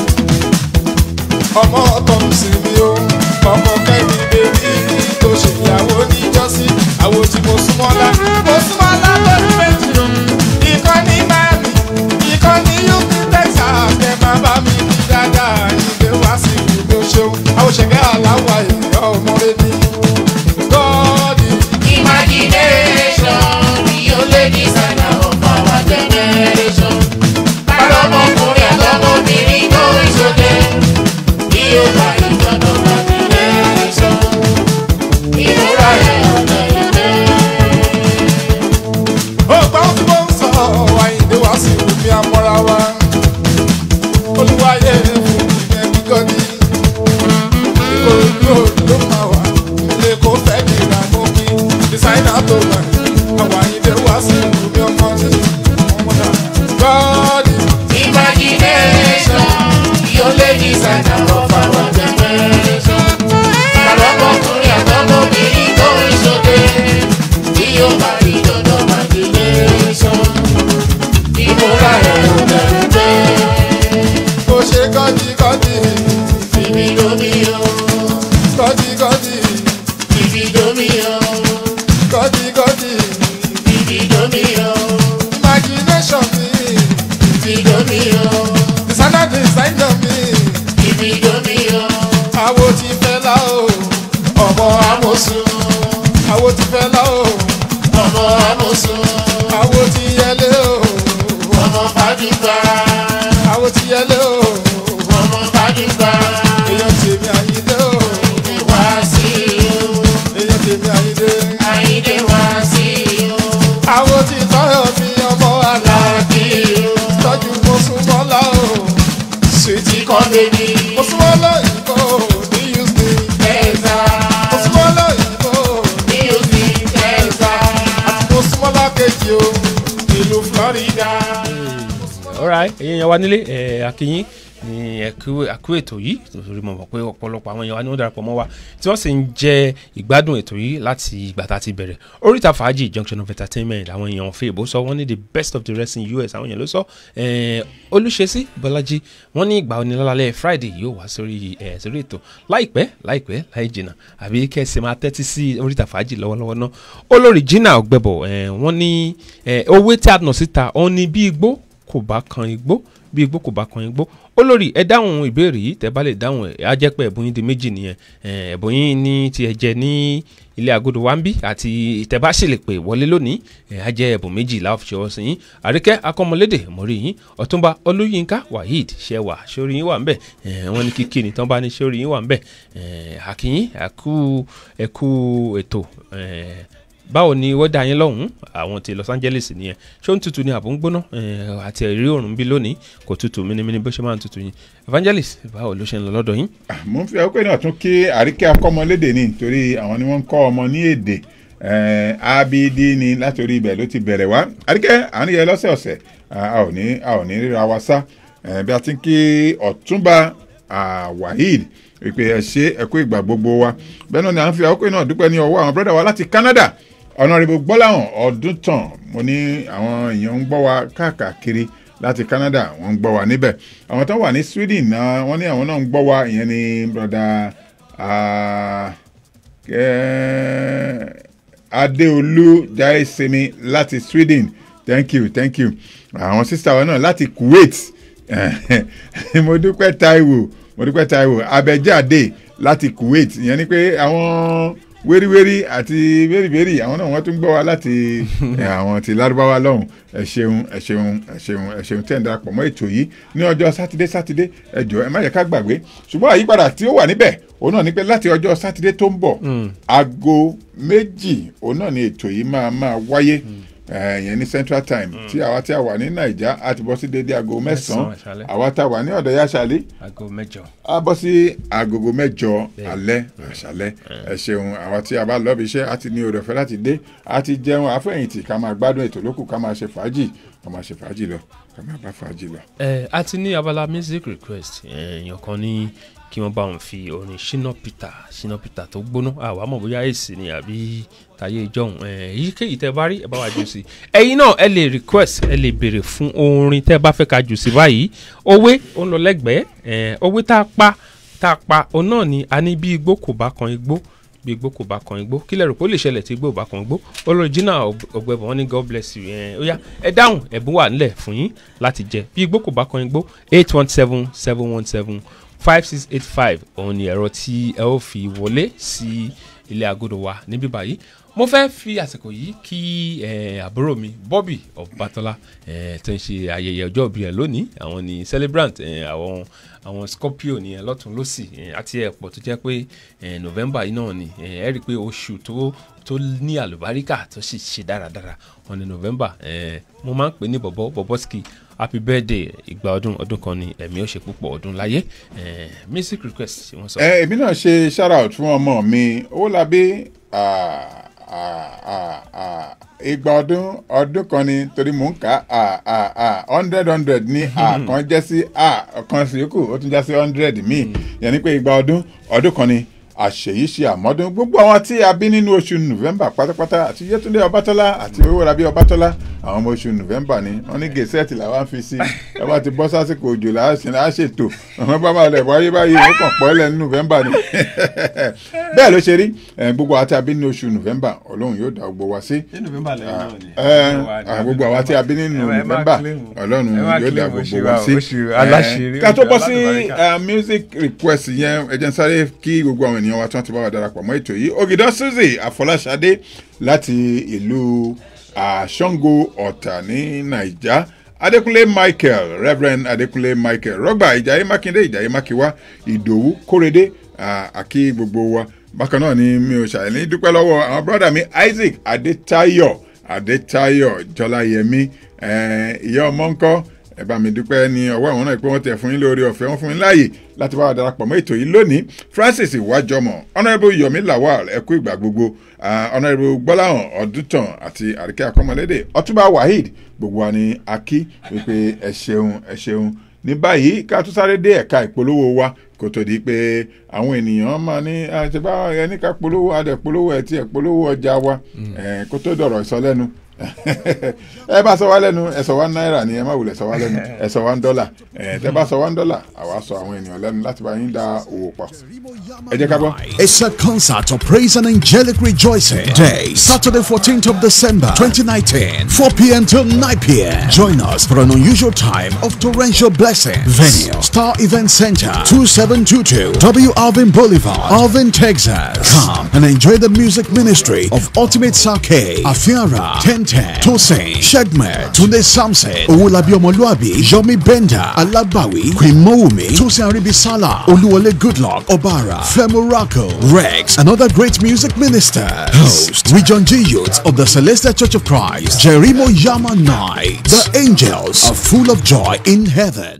Ọmọ ọ̀tọ̀ mi sì mi o, ọmọ kẹ́mi bèbí tó ṣe ìyàwó níjọ́sí. Àwo tí mo súnmọ́ lá, mo súnmọ́ lá lórí méjì o. Ìkànnì Miami, ìkànnì Houston, Texas, kẹ́ máa bá mi kí dáadáa. Ìgbé wá sí ibùdó ṣeun, àwọn ṣẹ̀gẹ́ aláwọ̀ èèyàn ọmọdé ní. Gọ́ọ̀dì. Imagination, yóò lé ní sànà of our generation. Bálọ́mọkùnrin àtọmọbìnrin tó ń ṣoge, bí yóò bá ìjọba imagination. Ìmúra ẹ̀ ọ̀nà ìgbẹ́ ọgbà ó tí mo ń sọ àyìndé wá sí omi amọ́ra wa olúwayé fún ìyẹn kíkọ́ni ìkòròdú ló máa wà ilé kó fẹ́ kí ra mú kí dísáínà tó gbà àwọn àyìndé wá sí omi ọmọ títí ọmọdà gọ́ọ̀dì. imagination yóò lé dísáínà of our generation. àlọ́mọkùnrin àtọmọbìnrin tó ń ṣoge bí yóò bá ìjọba imagination. ìmúra ẹ̀ ò bẹ̀rù pé. ó ṣe gọ́dígọ́dí. ibi domi o. gọ́dígọ́dí. ibi domi o. gọ́dígọ́dí. ibi domi o. imagination mi. ibi domi o. designer designer mi. ibi domi o. àwo ti fẹ́ la o. ọmọ amosun. àwo ti fẹ́ la o. ọmọ amosun. àwo ti yẹlé o. ọmọ fàdúgbà. àwo ti yẹlé o. ọmọ fàdúgbà. èèyàn tèmi àyíndé o. wá sí o. èèyàn tèmi àyíndé. àyíndé wá sí o. àwo ti tọ́yọ̀ mi ọmọ aláàbí o. tọ́jú mo súnmọ́ lá o. sweetie kọ́ bèbí. mo súnmọ́ lọ́yìnbó ní houston. ẹ̀ẹ́dá. mo súnmọ́ lọ́yìnbó ní houston. ẹ̀ẹ́dá. àti mo súnmọ́ lákejì o ìlú florida. alright ẹ̀yin yẹn wá nílé ẹ̀ akínyín ní ẹ̀kú ẹ̀kú ètò yìí torí mo mọ̀ pé ọ̀pọ̀lọpọ̀ àwọn èèyàn wa ni wọ́n darapọ̀ mọ́ wa tí wọ́n sì ń jẹ ìgbádùn ètò yìí láti ìgbà tá a ti bẹ̀rẹ̀ oríta fàájì junction of entertainment àwọn èèyàn fẹ́ ìbò sọ wọ́n ní the best of the rest in us àwọn èèyàn ló sọ ẹ̀, olùṣesí bọ́lájí wọ́n ní ìgbà onílọ́lálẹ́ friday yóò wá sórí ẹ̀ sórí ètò láìpẹ́ láìpẹ́ láì jìnnà àbí kẹ́sì máa tẹ́tí sí oríta fàájì lọ́wọ́lọ́wọ́ náà olórí jìnnà ọ̀gbẹ́bọ̀ ẹ̀, wọ́n ní ẹ̀, owó tí a nà síta òun ni bí igbó kò bá kan igbó bí igbó kò bá kan igbó olórí ẹ dáhùn ìbéèrè yìí tẹ bá lè dáhùn ẹ á jẹ́ pé ẹ̀bùn yín di méjì nìyẹn ẹ, ẹ̀bùn yín ní ti ẹ jẹ ní ilé agodo wa ń bí àti ìtẹ̀bá sì lè pè wọlé lónìí ẹ á jẹ́ ẹ̀bùn méjì láfi ṣọwọ́ sí yín àríkẹ́ akọ́mọlédè mọ̀rí yín ọ̀túnba olúyinka waheed ṣẹwà sórí yín wà ń bẹ̀ ẹ, wọ́n ní kíkí ni tán bá ní sórí yín wà ń bẹ̀ ẹ, àkíyín àkú ẹ̀kú ètò ẹ, báwo ni wọ́dà yín lọ́hùn-ún àwọn ti los angeles nìyẹn ṣé ó ń tutù ní àbò ń gbóná Eh, àti ẹ̀rí òrùn bí lónìí kò tutù mímímí bó ṣe máa ń tutù yín evangelist báwo ló ṣe ń lọ lọ́dọ̀ yín. mo ń fi àkókò náà tún kí àríkẹ́ akọ́mọlédè ní nítorí àwọn ni wọ́n ń kọ́ ọmọ ní èdè eh, abd ni látòrí ibẹ̀ ló ti bẹ̀rẹ̀ wá àríkẹ́ àwọn yẹn lọ́sẹ̀ọ̀sẹ̀ a ò ní a ò ní ríra wa sá Eh, bí a ti ń kí ọ̀túnba ah, waheed wípé ẹ ṣe ẹ kú ìgbà gbogbo wa bẹ́ẹ̀ náà ni à ń fi àkókò náà dúpẹ́ ní ọwọ́ àwọn brọ́dà wa láti canada ọ̀nàrẹ́bù gbọ́láhàn ọdún tán mo ní àwọn èèyàn ń gbọ́ wa káàkiri láti canada wọ́n ń gbọ́ wa níbẹ̀ àwọn tó wà ní sweden náà wọ́n ní àwọn náà ń gbọ́ wa ìyẹn ní broda adéolú jaisemi láti sweden thank you thank you àwọn sísá wa náà láti kuwait mo dúpẹ́ taiwo mo dúpẹ́ taiwo abẹ́jáde láti kuwait ìyẹn ni pé àwọn wéríwérí àti wérìwérì àwọn náà wọ́n tún gbọ́ wa láti eh, àwọn ti lárúbáwá lọ́hùn ẹ ṣeun ẹ ṣeun ẹ ṣeun ẹ ṣeun tẹ́ ń darapọ̀ mọ́ ètò yìí ní ọjọ́ sátidé sátidé ẹ jọ ẹ má yẹ ká gbàgbé ṣùgbọ́n àyípadà tí ó wà níbẹ̀ òun náà ni pé láti ọjọ́ sátidé tó ń bọ̀ aago méjì òun náà ni ètò yìí máa máa wáyé eh, yẹn ní central time tí àwa tí a wà ní naija á ti bọ́ sí dédé aago mẹ́sàn-án Mẹ́sàn-án àṣálẹ́. àwa tá a wà ní ọ̀dọ̀ yáṣálí aago mẹ́jọ. a bọ́ sí agogo mẹ́jọ alẹ́ àṣálẹ́ ẹ ṣeun àwọn tí a bá lọ́ọ́ bí iṣẹ́ a ti ní oore ọ̀fẹ́ láti dé a ti jẹun àfẹ̀yìntì ká máa gbádùn ètò lókù ká máa ṣe fàájì ká máa ṣe fàájì lọ ká máa bá fàájì lọ. ẹ a ti ní abala music request èèyàn kan ní kí wọ́n bá wọn fi orin shina peter shina peter tó gbóná àwa mọ̀ bóyá èsì ni àbí tayé ìjọhún èyíkéyìí tẹ́ bá rí ẹ bá wa jù sí ẹ̀yin náà ẹ lè request ẹ lè béèrè fún orin tẹ́ bá fẹ́ ká jù sí báyìí òwe ó ń lọ lẹ́gbẹ̀ẹ́ ẹ̀, òwe tá a pa tá a pa òun náà ni a ní bí igbó kò bá kan igbó bí igbó kò bá kan igbó kílẹ̀ rò pé ó lè ṣẹlẹ̀ tí igbó ò bá kan igbó olójínà ọ̀gbẹ́bọ̀ wọn ní god bless you ẹ̀ ó yá ẹ dáhùn ẹ̀bùn wà nílẹ̀ fún yín láti jẹ bí igbó kò bá kan igbó eight one seven seven one seven five six eight five òun ni ẹ̀rọ tí ẹ ó fi wọlé sí ilé agodo wa níbí báyìí mo fẹ́ fi àsìkò yìí kí eh, àbúrò mi Bobby Ọbátọ́lá eh, tó ń ṣe ayẹyẹ ọjọ́ ìbí rẹ̀ lónìí àwọn ni celebrant eh, àwọn àwọn Scorpio nìyẹn lọ́tún lọ́sì eh, àti ẹ̀pọ̀ tó jẹ́ pé eh, November yìí náà ni eh, ẹ rí i pé oṣù tó tó ní àlùbáríkà tó sì ṣe dáradára wọn ni November eh, mo máa ń pè ní bọ̀bọ̀ bọ̀bọ̀sky happy birthday ìgbà ọdún ọdún kan ni ẹ̀mí ó ṣe púpọ̀ ọdún láyé eh, music request tí wọ́n sọ. ẹ èmi náà ṣe shout out fún ọmọ mi Owólabí ah, ah, ah, ah, igba ọdún ọdún kan ni torí mò ń kà á ah, ah, hundred hundred ní a kan jẹ́ sí a kan sí yòókù ó tún já sí hundred míì yẹn ni pé igba ọdún ọdún kan ni àṣeyí ṣe àmọ́dún gbogbo àwọn tí a bí nínú oṣù november pátápátá àti yétúndé ọbátọ́lá àti owórabí ọbátọ́lá àwọn ọmọ oṣù november ni wọ́n ní gẹ̀ẹ́sẹ̀tì làwọn fi sí ẹ bá ti bọ́ sásìkò òjò là á ṣe là á ṣètò àwọn bá máa lẹ̀ wáyé báyìí ó kàn pọ́ lẹ̀ ní november ni bẹ́ẹ̀ ló ṣe rí eh, gbogbo àwọn tí a bí nínú oṣù november ọlọ́run yóò dá gbogbo wa sí ní november lẹ́yìn náà ni. ẹ ẹ gbogbo àwa tí a bí nínú ẹ má november claim. ọlọ́run ẹ má yóò dá claim gbogbo oṣù wa wa, sí oṣù Eh, aláṣírí, ká tó oṣù bọ́ sí alálùbáríkà. eh, music request yẹn ẹ jẹ́ n sáré kí gbogbo àwọn ènìyàn wa tí wọ́n ti bá wa darapọ̀ mọ́ ètò yìí ògìdán suzy àfọláṣadé láti ìlú ah, Ṣàngó ọ̀tà ní naija adékúnlé michael reverend adékúnlé michael rọgbà ìjàyè mákindé ìjàyè mákiwá ìdòwú kórèdé ah, àkí gbogbo wa bákan náà ni mi ò ṣàlẹ́ dúpẹ́ lọ́wọ́ àwọn brọ́dà mi isaac adétayọ̀ adétayọ̀ jọláyẹmí eh, ìyá ọmọ ńkọ́ ẹ bá mi dúpẹ́ ní ọwọ́ àwọn náà pé wọ́n tẹ̀ fún yín lórí ọ̀fẹ́ wọn fún yín láàyè láti bá wa darapọ̀ mọ́ ètò yìí lónìí francis iwájọmọ honourable yomi lawal ẹkú ìgbà gbogbo ah, honourable gbọ́láhàn ọdúntàn àti àríkẹ́ akọ́mọlédè ọtúbà waheed gbogbo wa ni a kí wípé ẹ ṣeun ẹ ṣeun ní báyìí ká tún sáré dé ẹ̀ka ìpolówó wa kó tó di pé àwọn ènìyàn máa ní àtibá ẹni ká polówó adẹ polówó ẹ tí ẹ polówó ọjà wa eh, kó tó dọ̀rọ̀ ìsọlẹ́nu ẹ bá sọ wá lẹ́nu ẹ sọ wá náírà ni ẹ má wulẹ̀ sọ wá lẹ́nu ẹ sọ wá ń dọ́là ẹ tẹ bá sọ wá ń dọ́là àwa sọ àwọn ènìyàn lẹ́nu láti bá yín da òwò pọ̀ ẹ jẹ́ ká bọ́. It's a concert of praise and angelic rejoicing. Day, Saturday, 14th of December, 2019, 4 p.m. till 9 p.m. Join us for an unusual time of torrential blessing. Venue, Star Event Center, 2722 W. Alvin Boulevard, Alvin, Texas. Come and enjoy the music ministry of Ultimate Sake, Afiara, 1010, Tosin, Shedmer, Tunde Samson, Owolabi Omoluabi, Yomi Benda, Alabawi, Queen Mowumi, Tosin Aribisala, Oluwole Goodluck, Obara, Femo Rocco, Rex, and other great music ministers. Host, Region G Youth of the Celestial Church of Christ, Jerimo Yama Night. The angels are full of joy in heaven.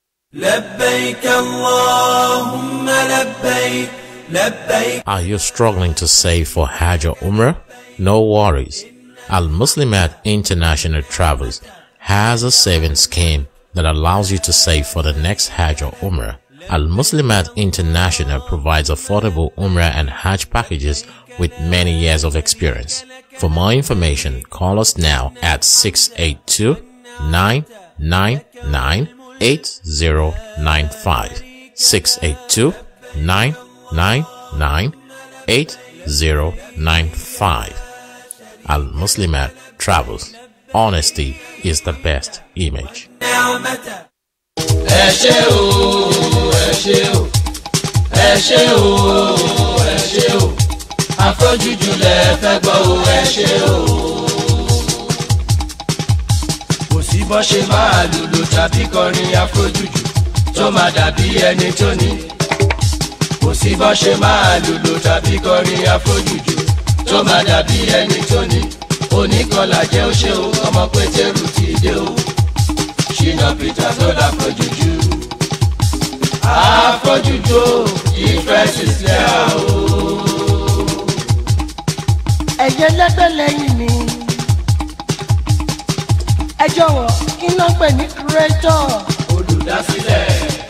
لبيك اللهم لبيك لبيك Are you struggling to save for Hajj or Umrah? No worries. Al Muslimat International Travels has a saving scheme that allows you to save for the next Hajj or Umrah. Al Muslimat International provides affordable Umrah and Hajj packages with many years of experience. For more information, call us now at 682 999 8095. 682 999 8095. Al Muslimat Travels. Honesty is the best image. نعمته ẹ ṣé o ẹ ṣé o ẹ ṣé o ẹ ṣé o afrojuju lẹ fẹ́ gbọ́ o ẹ ṣe o. kò sí bọ́ ṣe máa lùlù tàbí kọrin afrojuju tó máa dàbí ẹni tó ní. kò sí bọ́ ṣe máa lùlù tàbí kọrin afrojuju tó máa dàbí ẹni tó ní. oníkọlà jẹ́ ó ṣe o ọmọ pétérù ti dé o. ṣìnà peter tó láfrojuju. afrojuju o ìfẹ́ ti sílẹ̀ o. ẹ̀yẹ lẹ́gbẹ́ lẹ́yìn mi. ẹ jọ̀wọ́ kí n náà pè ní creator. olùdásílẹ̀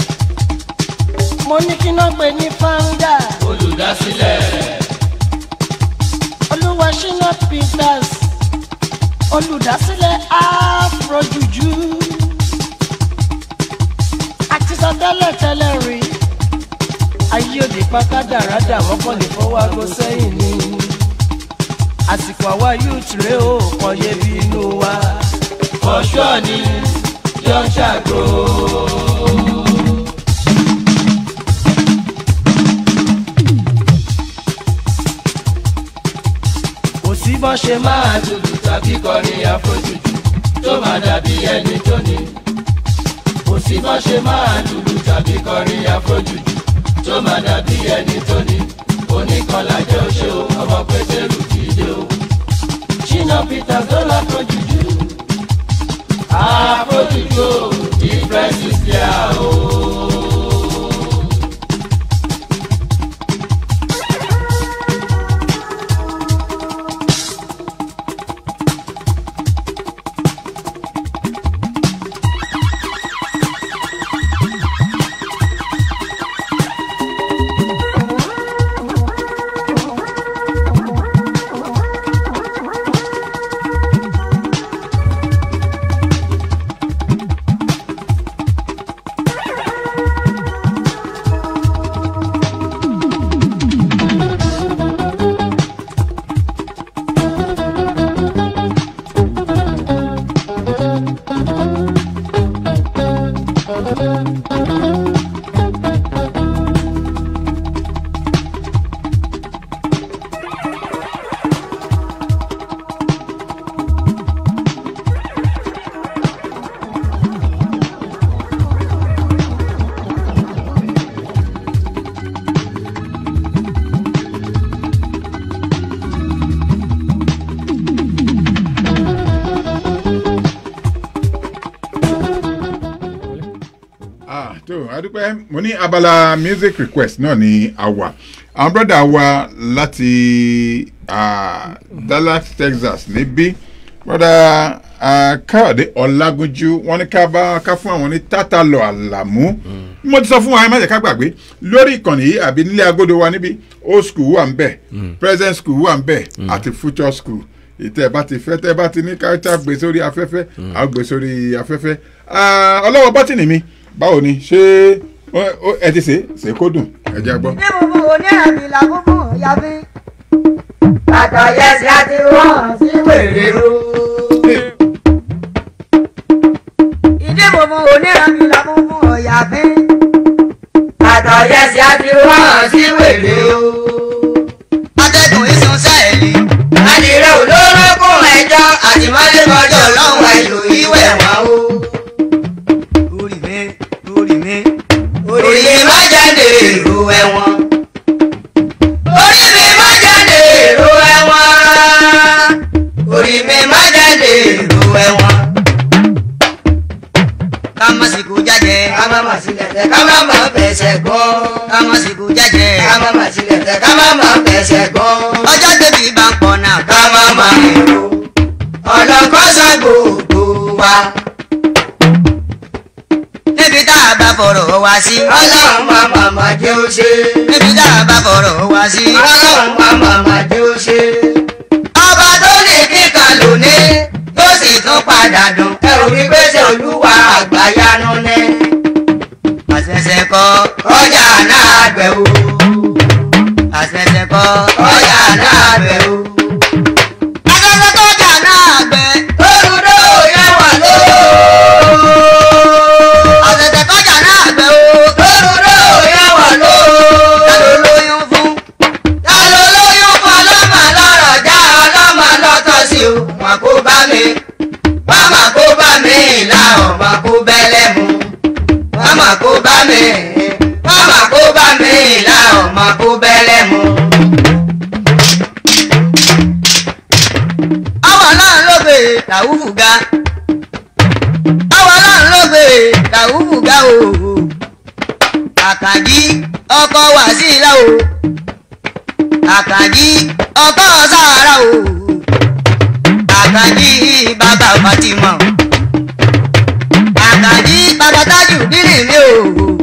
mo ní kí n náà pè ní founder. olùdásílẹ̀ olúwa ṣínà peters olùdásílẹ̀ afrojuju. àti sọ tẹ́lẹ̀ tẹ́lẹ̀ rí ayé òde pákádàrádà wọ́n kàn lè fọwọ́ aago sẹ́yìn ni àsìkò àwa youth rèé o kàn yé bí inú wa. ọ̀ṣọ́ ni yọ ṣàgó. kò sí bọ́ ṣe máa lùlù tàbí kọrin àfojújù tó máa dàbí ẹni tó ní. kò sí bọ́ ṣe máa lùlù tàbí kọrin àfojújù tó máa dàbí ẹni tó ní. oníkanlá jẹ́ oṣó ọmọ pétérù ti dé o. ṣínà peter tó láfojújù. àfojújù ìfẹ́sì sí a o. Ah, tó adúpẹ́ mo ní abala music request náà ní àwà àwọn brọ́dà wa láti ah, Dallas Texas níbí brọ́dà ah, Káyọ̀dé Ọlágúnjú wọ́n ní ká bá ká fún àwọn ní tátàlọ́ àlàmú mo ti sọ fún wa ẹ má jẹ́ ká gbàgbé lórí ìkànnì yìí àbí nílé agodo wa níbí old school wà ń bẹ̀ present school wà ń bẹ̀ àti future school ìtẹ́ bá ti fẹ́ tẹ́ bá ti ní káyọ̀tà gbé sórí afẹ́fẹ́ àwọn gbé sórí afẹ́fẹ́ Ah, ọlọ́wọ́ bọ́tìnì mi báwo ni ṣé ó- ó- ẹ ti ṣe ṣe kó dùn ẹ jẹ́ gbọ́. ní gbogbo onírànbí la gbogbo yàbí. bàtà yẹsì àti wọ́n sí wèrè ro. ìdí gbogbo onírànbí la gbogbo yàbí. bàtà yẹsì àti wọ́n sí wèrè ro. atẹ́gùn ìsun sáẹ̀lì. adìrẹ olóró kún ẹjọ́ àtìmọ́lé kọjọ́ lọ́wọ́ ẹ̀lò ìwẹ̀ wọn o. orí mi orí mi. orí mi má jáde èrò ẹ̀wọ̀n. orí mi má jáde èrò ẹ̀wọ̀n. orí mi má jáde èrò ẹ̀wọ̀n. ká má sì kú jájẹ. ká má má sílẹ̀ tẹ ká má má fẹsẹ̀ gbọ́. ká má sì kú jájẹ. ká má má sílẹ̀ tẹ ká má má fẹsẹ̀ gbọ́. ọjọ́ tẹ̀bí bá ń pọ̀ náà. ká má má èrò ọlọ́kọ́sá gbogbo wa. níbi tá a bá fọ̀rọ̀ wá sí. ọlọ́run má má má jẹ́ ó ṣe. níbi tá a bá fọ̀rọ̀ wá sí. ọlọ́run má má má jẹ́ ó ṣe. ọba tó ní kíkan lónìí tó sì tún padà dùn. ẹ ò rí gbèsè olúwa àgbáyanu ní. àṣẹ̀ṣẹ̀ kọ́. ọjà náà gbẹ̀ o. àṣẹ̀ṣẹ̀ kọ́. ọjà náà gbẹ̀ o. àṣẹ̀ṣẹ̀ kọjá náà gbẹ. olùdó yẹ wà ló. àṣẹ̀ṣẹ̀ kọjá náà gbẹ o. olùdó yẹ wà ló. ta ló lóyún fún. ta ló lóyún fún ràwùfù ga àwọn ọlọ́run ló gbé ràwùfù ga o àkànjí ọkọ wàsílà o àkànjí ọkọ sàárà o àkànjí bàbá fatima àkànjí bàbá tájù bírì mi o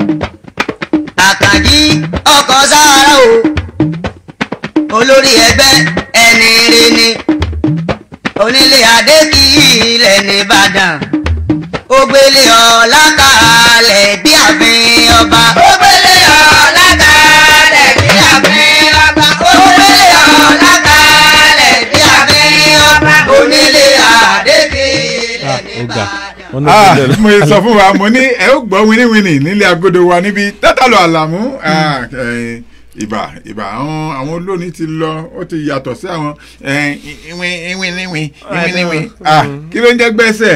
àkànjí ọkọ sàárà o olórí ẹgbẹ́ ẹni rí ni onílé adé kì í ilẹ̀ nìbàdàn ògbélé ọ̀la kalẹ̀ bí àfin ọba. ògbélé ọ̀la kalẹ̀ bí àfin ọba. ògbélé ọ̀la kalẹ̀ bí àfin ọba. onílé adé kì í ilẹ̀ nìbàdàn. Ah, mo sọ fún wa mo ní ẹ ó gbọ́ wíníwíní nílé agodo wa níbi tátàlù àlàmú ah, eh, ìbà ìbà àwọn àwọn olóòní ti lọ ó ti yàtọ̀ sí àwọn eh, ìwìn ìwìn ìwìn ìwìn ìwìn ah, kí ló ń jẹ́ gbẹ́sẹ̀.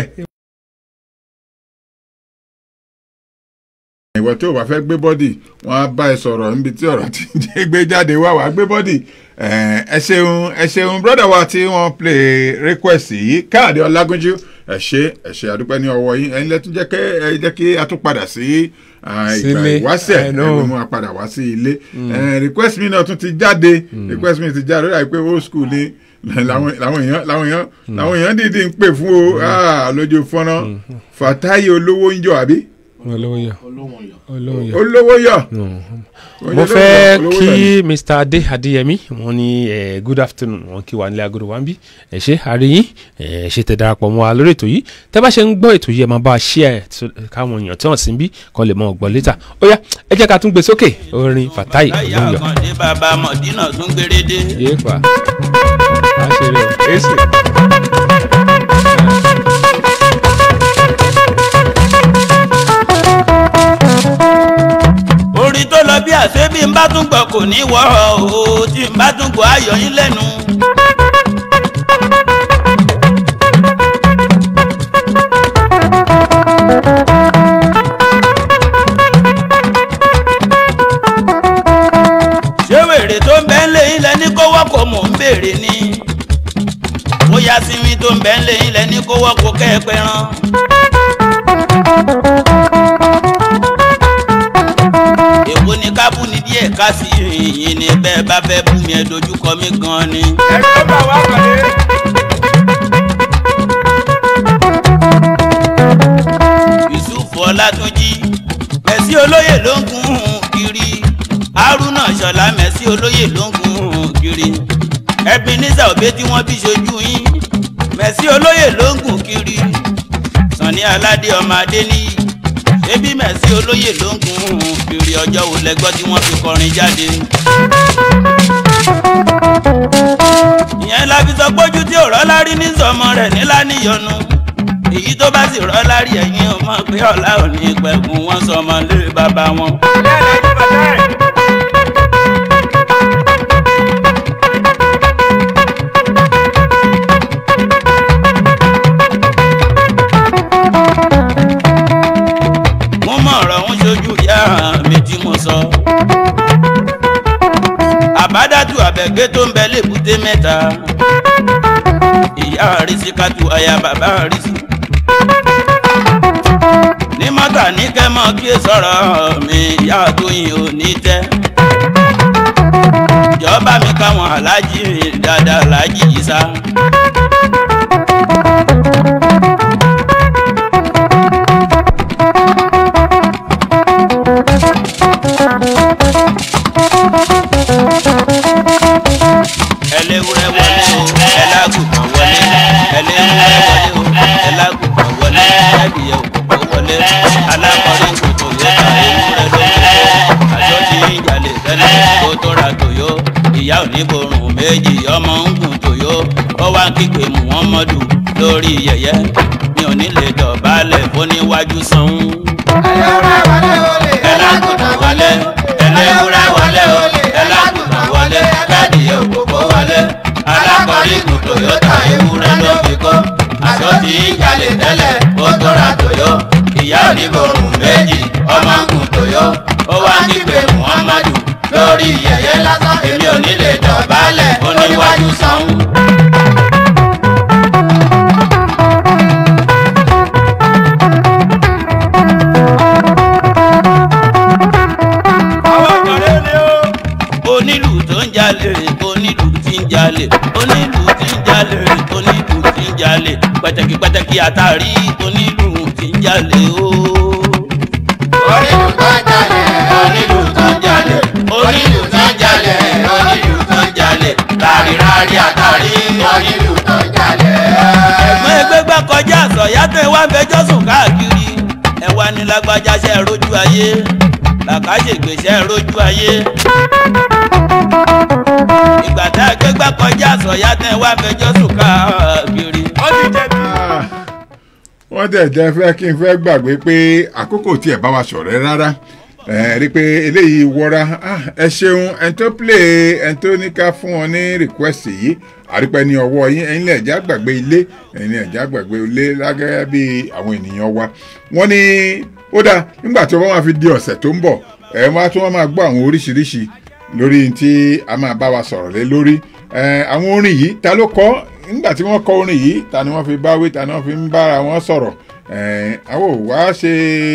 ìwọ tí o bá fẹ́ gbé bọ́dì wọ́n á bá ẹ sọ̀rọ̀ níbi tí ọ̀rọ̀ ti ń jẹ́ gbé jáde wá wàá gbé bọ́dì ẹ ṣeun ẹ ṣeun brọ́dà wa tí wọ́n play request yìí káàdì ọlágúnjú ẹ ṣe ẹ ṣe àdúpẹ́ ní ọwọ́ yín ẹ̀yin lẹ́tún jẹ́ kẹ́ ẹ jẹ́ kí a tún padà sí ah, ìgbà Sílé. ìwáṣẹ̀ I know. ẹgbẹ́ mú wa padà wá sí ilé Eh, request mi náà tún ti jáde request mi ti jáde ó dàbí pé old school ni làwọn làwọn èèyàn làwọn èèyàn làwọn èèyàn dìídì ń pè fún o ah, lójú fọ́nrán fàtáyé olówó ń jọ àbí olówó yọ olówó yọ olówó yọ. mo fẹ́ kí mr adé adéyẹmí wọn ní eh, good afternoon wọn kí wà nílé agodo wa ń bí ẹ ṣe àríyìn ẹ ṣe tẹ darapọ̀ mọ́ wa lórí ètò yìí tẹ́ bá ṣe ń gbọ́ ètò yìí ẹ máa bá a ṣí ẹ káwọn èèyàn tí wọ́n sì ń bí kan lè mọ ọgbọ́n létà ó yá ẹ jẹ́ ká tún gbé sókè orin fatai láyà olóyọ. àkàndé bàbá mọ̀dínà tún gbérédé. yéèpà á ṣe rẹ èsì. orin tó lọ bí àṣẹ bí n bá tún gbọ́ kò ní wọ́ o tí n bá tún gbọ́ ayọ̀ yín lẹ́nu. ṣé wèrè tó ń bẹ́ ń lé yín lẹ́ni kó wọ́pọ̀ mò ń béèrè ni bóyá sinmi tó ń bẹ́ ń lé yín lẹ́ni kó wọ́pọ̀ kẹ́ ẹ pẹ́ràn. èwo ni ká bú ni díẹ̀ ká sí yìnyín ni bẹ́ẹ̀ bá fẹ́ bú mi ẹ dojúkọ mi gan ni. ẹ̀kọ́ bá wà pẹ̀lú. yusuf ọlátúnjì mẹ̀sí olóyè ló ń gun kiri haruna ṣọlá mẹ̀sí olóyè ló ń gun kiri ebenezer òbí tí wọ́n bí ṣojú yín mẹ̀sí olóyè ló ń gun kiri sani aládé ọmọ adé níyì ṣébí mẹ̀sí olóyè ló ń gun kiri ọjọ́ wo lẹ́gbọ́ tí wọ́n fi kọrin jáde. ìyẹn la fi sọ pójú tí ò rọ́lá rí ní sọmọ rẹ̀ nílá níyọnu èyí tó bá sì rọ́lá rí ẹ̀yìn ò mọ̀ pé ọ̀la ò ní pẹ̀kun wọn sọmọ lé bàbá wọn. mo mọ ọ̀rọ̀ ń ṣojú ìyá mi tí mo sọ. àbádàtú àbẹ̀gbé tó ń bẹ lébùté mẹ́ta. ìyá àrísí kátó aya bàbá àrísí. ní mọ́tà ní kẹ́mọ́ kí ẹ sọ̀rọ̀ mi ìyá tóyìn ò ní tẹ́. ìjọba mi káwọn aláàjì dáadáa aláàjì yìí sá. ẹlẹ́wúrẹ́ wọlé o ẹlágùnkàn wọlé ẹlẹ́wúrẹ́ wọlé o ẹlágùnkàn wọlé ẹbíyẹ òkùnkàn wọlé alákọ̀ọ́rí kòtò yóò ta ewúrẹ́ lóko àjọ tí ń jalè tẹ́lẹ̀ kó tó ra tòyó ìyá oníborùn méjì ọmọ ń gùn tòyó ó wá kígbe muhammadu lórí yẹyẹ mi ò ní lè dọ̀bálẹ̀ fóníwájú sanwó. ẹlágùnkàn wọlé ẹlẹ́wúrẹ́ wọlé o ẹlágùnkàn wọlé kádìyẹ òkòkò wọlé alákọ̀ọ́rí kù toyota ewúrẹ́ ló fi kó aṣọ tí ń jalè tẹ́lẹ̀ ó tóra tòyó ìyá oníborùn méjì ọmọ ń kùn tòyó ó wá kígbe muhammadu lórí yẹyẹ lásán èmi ò ní lè dọ̀bálẹ̀ oníwájú sanwó. pẹ̀tẹ̀kì pẹ̀tẹ̀kì àtàrí onílù tí ń jalè o. onílù tó ń jalè onílù tó ń jalè onílù tó ń jalè onílù tó ń jalè rárí rárí àtàrí onílù tó ń jalè. ẹ̀gbọ́n ẹgbẹ́ gbà kọjá àsọ̀yá tẹ̀ wá fẹjọ́ sùn káàkiri ẹ wá ní lágbájá ṣe rojú ayé làkàṣègbè ṣe rojú ayé. ìgbà tá a gbé gbà kọjá àsọ̀yá tẹ̀ wá fẹjọ́ sùn káàkiri. ó ti jẹ̀bi. wọ́n tẹ̀ jẹ́ fẹ́ kí n fẹ́ gbàgbé pé àkókò tí ẹ̀ bá wa ṣọ̀rẹ́ rárá ẹ rí i pé eléyìí wọra Ah, ẹ ṣeun ẹni tó play ẹni tó ní ká fún wọn ní request yìí àrípẹ́ ní ọwọ́ yín ẹ̀yin lè já gbàgbé ilé ẹ̀yin lè já gbàgbé ilé lágẹ́gẹ́ bí àwọn ènìyàn wa wọ́n ní ó dáa nígbà tí wọ́n máa fi di ọ̀sẹ̀ tó ń bọ̀ ẹ̀ wá tí wọ́n máa gbọ́ àwọn oríṣiríṣi lórí tí a máa bá wa sọ̀rọ̀ lé lórí ẹ̀ àwọn orin yìí ta ló kọ́ nígbà tí wọ́n kọ orin yìí ta ni wọ́n fi báwí ta ni wọ́n fi ń bára wọn sọ̀rọ̀ ẹ̀ àwọn ò wá ṣe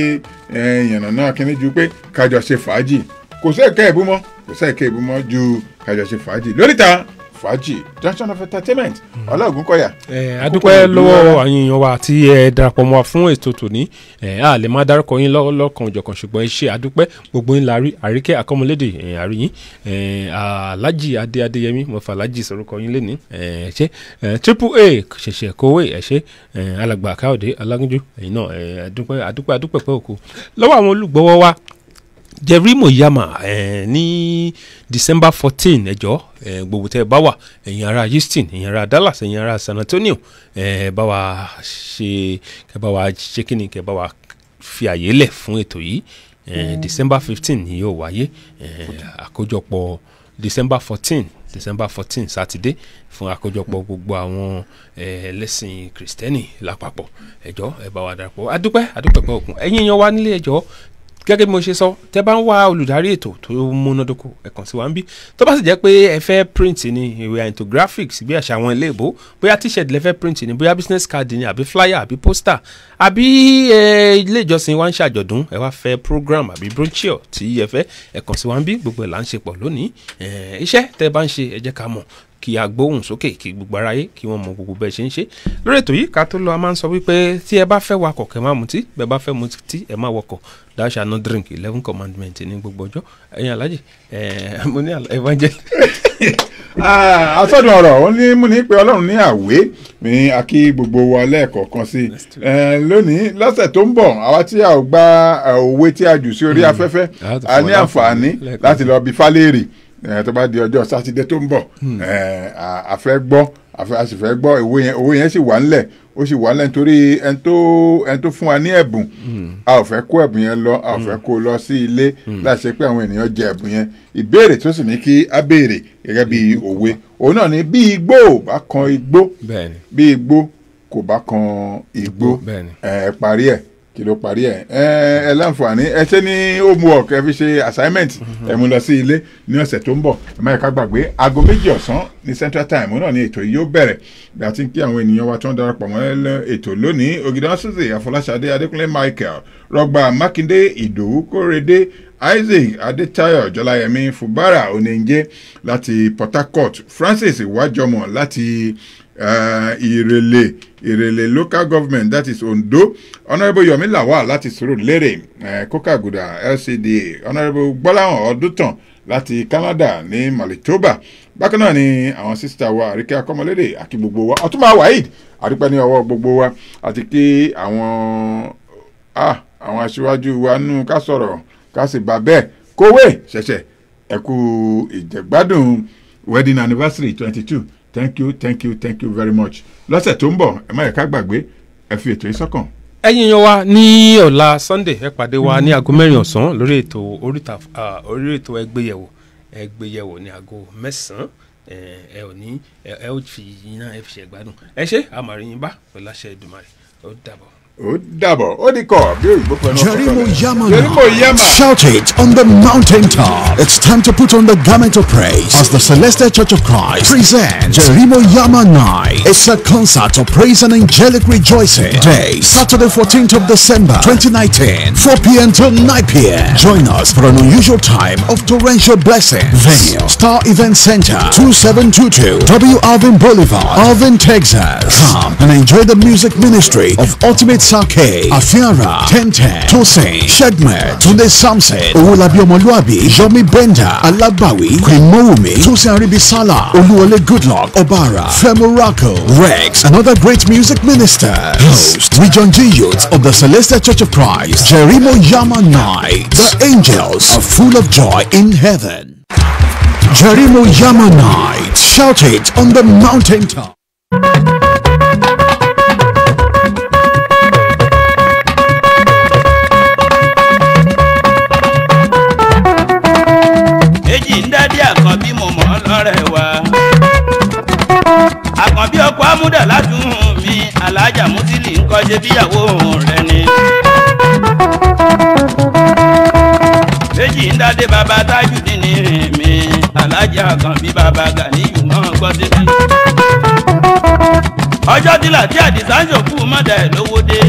ẹ̀ yànnà náà kíní ju pé kájọ ṣe fàájì kò sí ẹ̀kẹ́ ìbú mọ́ kò sí ẹ̀kẹ́ ìbú mọ́ ju kájọ ṣe fàájì lóríta fàájì junction of entertainment ọlọ́ọ̀gùn kọ́yà. ẹ adúpẹ́ lọ́wọ́ àyìn èèyàn wa tí ẹ darapọ̀ mọ́ wa fún ètò tòní ẹ a lè má dárúkọ yín lọ́- lọ́kàn òjọ̀kan ṣùgbọ́n ẹ ṣe adúpẹ́ gbogbo yín la rí àríkẹ́ akọ́mọlédè ẹ àríyìn ẹ alájì adé adéyẹmí mo fà alájì sọ̀rọ̀kọ yín lẹ́ni ẹ ṣe ẹ triple a ṣẹ̀ṣẹ̀ kówé ẹ ṣe ẹ alàgbà káyọ̀dé alágúnjú ẹ̀yin náà ẹ adúpẹ́ adúpẹ́ adúpẹ́ pẹ́ òkú lọ́wọ́ àwọn olùgbọ́wọ́ wa jerry moyama eh, ní december fourteen ẹjọ eh, gbogbo tẹ bá wà ẹ̀yin ará houston ẹ̀yin ará dallas ẹ̀yin ará san antonio eh, bá wa ṣe kẹ bá wa ṣe kí ni kẹ bá wa fi àyè lẹ̀ fún ètò yìí eh, december fifteen ni yóò wáyé eh, àkójọpọ̀ december fourteen december fourteen sátidé fún àkójọpọ̀ gbogbo àwọn eh, ẹlẹ́sìn kristẹni lápapọ̀ ẹjọ́ ẹ bá wa darapọ̀ adúpẹ́ adúpẹ́ pẹ́ òkun ẹ̀yin yan wa nílé ẹjọ́ gẹ́gẹ́ bí mo ṣe sọ tẹ́ bá ń wá olùdarí ètò tó múnádóko ẹ kàn sí wa ń bí tó bá sì jẹ́ pé ẹ fẹ́ print ni ìwé into graphics bí àṣà àwọn ilé ìbò bóyá t-shirt lẹ fẹ́ print ni bóyá business card ni àbí flyer àbí poster àbí ẹ, ilé ìjọsìn wa ń ṣàjọ̀dún ẹ wá fẹ́ program àbí brochure tí ẹ fẹ́ ẹ kàn sí wa ń bí gbogbo ẹ̀ là ń ṣe pọ̀ lónìí ẹ, iṣẹ́ tẹ́ bá ń ṣe ẹ jẹ́ ká mọ̀ kí a gbóhùn sókè kí gbogbo aráyé kí wọ́n mọ gbogbo bẹ́ẹ̀ ṣe ń ṣe lórí ètò yìí ká tó lọ a máa ń sọ wípé tí ẹ bá fẹ́ wakọ̀ kẹ́ máa mutí bẹ́ẹ̀ bá fẹ́ mutí ẹ máa wakọ̀ thou shall not drink eleven commandment ní gbogbo ọjọ́ ẹ̀yin alájì ẹ̀ mo ní àlá- evangel. Ah, asọ́dún ọ̀rọ̀ ó ní mú ní pé ọlọ́run ní àwé ní akí gbogbo wa lẹ́ẹ̀kọ̀ọ̀kan sí i Eh, lónìí lọ́sẹ̀ tó ń bọ̀ àwa tí a ò gba eh, òwe tí a jù sí orí afẹ́fẹ́ A ti a fún ní wa àǹfààní lẹ́ẹ̀kan láti lọ bí fálẹ́rì eh, tó bá di ọjọ́ sátidé tó ń bọ̀ Eh, a a fẹ́ gbọ́ a fẹ́- a sì fẹ́ gbọ́ òwe yẹn òwe yẹn sì wà ńlẹ̀ ó sì wà ńlẹ̀ nítorí ẹni tó ẹni tó fún wa ní ẹ̀bùn a ò fẹ́ kó ẹ̀bùn yẹn lọ a ò fẹ́ kó lọ sí ilé láti ṣe pé àwọn ènìyàn jẹ ẹ̀bùn yẹn ìbéèrè tó sì ní kí á béèrè gẹ́gẹ́ bí òwe òun náà ni bí igbó ò bá kan igbó bẹ́ẹ̀ni bí igbó kò bá kan igbó bẹ́ẹ̀ni. ẹ parí ẹ kí ló parí ẹ ẹ ẹ láǹfààní ẹ ṣe ní homework ẹ fi ṣe assignment ẹ mú lọ sí ilé ní ọ̀sẹ̀ tó ń bọ̀ ẹ má yẹ ká gbàgbé aago méjì ọ̀sán ní central time òun náà ni ètò yìí yóò bẹ̀rẹ̀ bí a ti ń kí àwọn ènìyàn wa tó ń darapọ̀ mọ́ ẹ- ètò lónìí ògìdá suze àfọláṣadé adékúnlé michael rọgbà mákindé ìdòwú kórèdé isaac adétayọ jọláyẹmí fubara oníjẹ láti port harcourt francis iwájọmọ láti uh, ìrèlè ìrèlè local government that is ondo honourable yomi lawal láti surulere uh, kokaguda lcda honourable gbọ́láhàn ọdúntàn láti canada ní manitoba bákan náà ni àwọn sísítà wa àríkẹ́ akọ́mọlédè àti gbogbo wa ọtúnba waheed àdúpẹ́ ní ọwọ́ gbogbo wa àti kí àwọn ah, àwọn aṣíwájú wa nù ká sọ̀rọ̀ ká sì bá bẹ́ẹ̀ kówé ṣẹ̀ṣẹ̀ ẹ̀kú ìjẹ̀gbádùn wedding anniversary twenty two thank you thank you thank you very much lọ́sẹ̀ tó ń bọ̀ ẹ má yẹ ká gbàgbé ẹ fi ètò yìí sọ́kàn. ẹ̀yin yan wa ní ọ̀la sunday ẹ pàdé wa ní aago mẹ́rin ọ̀sán lórí ètò oríta ah, orí ètò ẹgbẹ́yẹ̀wò ẹgbẹ́yẹ̀wò ní aago mẹ́sàn-án ẹ ẹ ò ní ẹ ẹ ó fi yín náà ẹ fi ṣe gbádùn ẹ ṣe àmàrin yín bá pẹ̀lú àṣẹ ìdùmarè ó dàbọ̀. ó dàbọ̀ ó di kọ̀ bí òyìnbó pẹ̀lú Jerimo Yama. Jerimo Yama. Shout it on the mountaintop. It's time to put on the garment of praise as the Celestial Church of Christ presents Jerimo Yama Night. It's a concert of praise and angelic rejoicing. Day, Saturday 14th of December 2019, 4 p.m. till 9 p.m. Join us for an unusual time of torrential blessing. Venue, Star Event Center, 2722 W. Alvin Boulevard, Alvin, Texas. Come and enjoy the music ministry of Ultimate Sake, Afiara, Tenten, Tosin, Shedmet, Tunde Samson, Owolabi Omoluabi, Yomi Benda, Alabawi, Queen Mowumi, Tosin Aribisala, Oluwole Goodluck, Obara, Femuraco, Rex, and other great music ministers. Host, Region G Youth of the Celestial Church of Christ, Jerimo Yama Night. The angels are full of joy in heaven. Jerimo Yama Night. Shout it on the mountaintop. èjì ń dádé àkànbí mo mọ̀ ọ́ lọ́rẹ̀ wa. àkànbí ọkọ̀ amúdà ládùn mi alájà mùsílì ń kọ́ ṣe bíyàwó rẹ̀ ni. èjì ń dádé bàbá tájù nínú mi alájà àkànbí bàbá gàníyù mọ́ gbọ́ débi. ọjọ́ tí làtí àdìsá ń ṣòkú mọ́dà ẹ̀ lówó dé.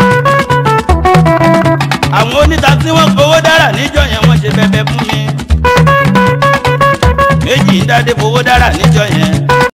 àwọn oníta tí wọ́n gbowó dára níjọ́ yẹn wọ́n ṣe bẹbẹ fún mi méjì ń dádé fowó dára níjọ yẹn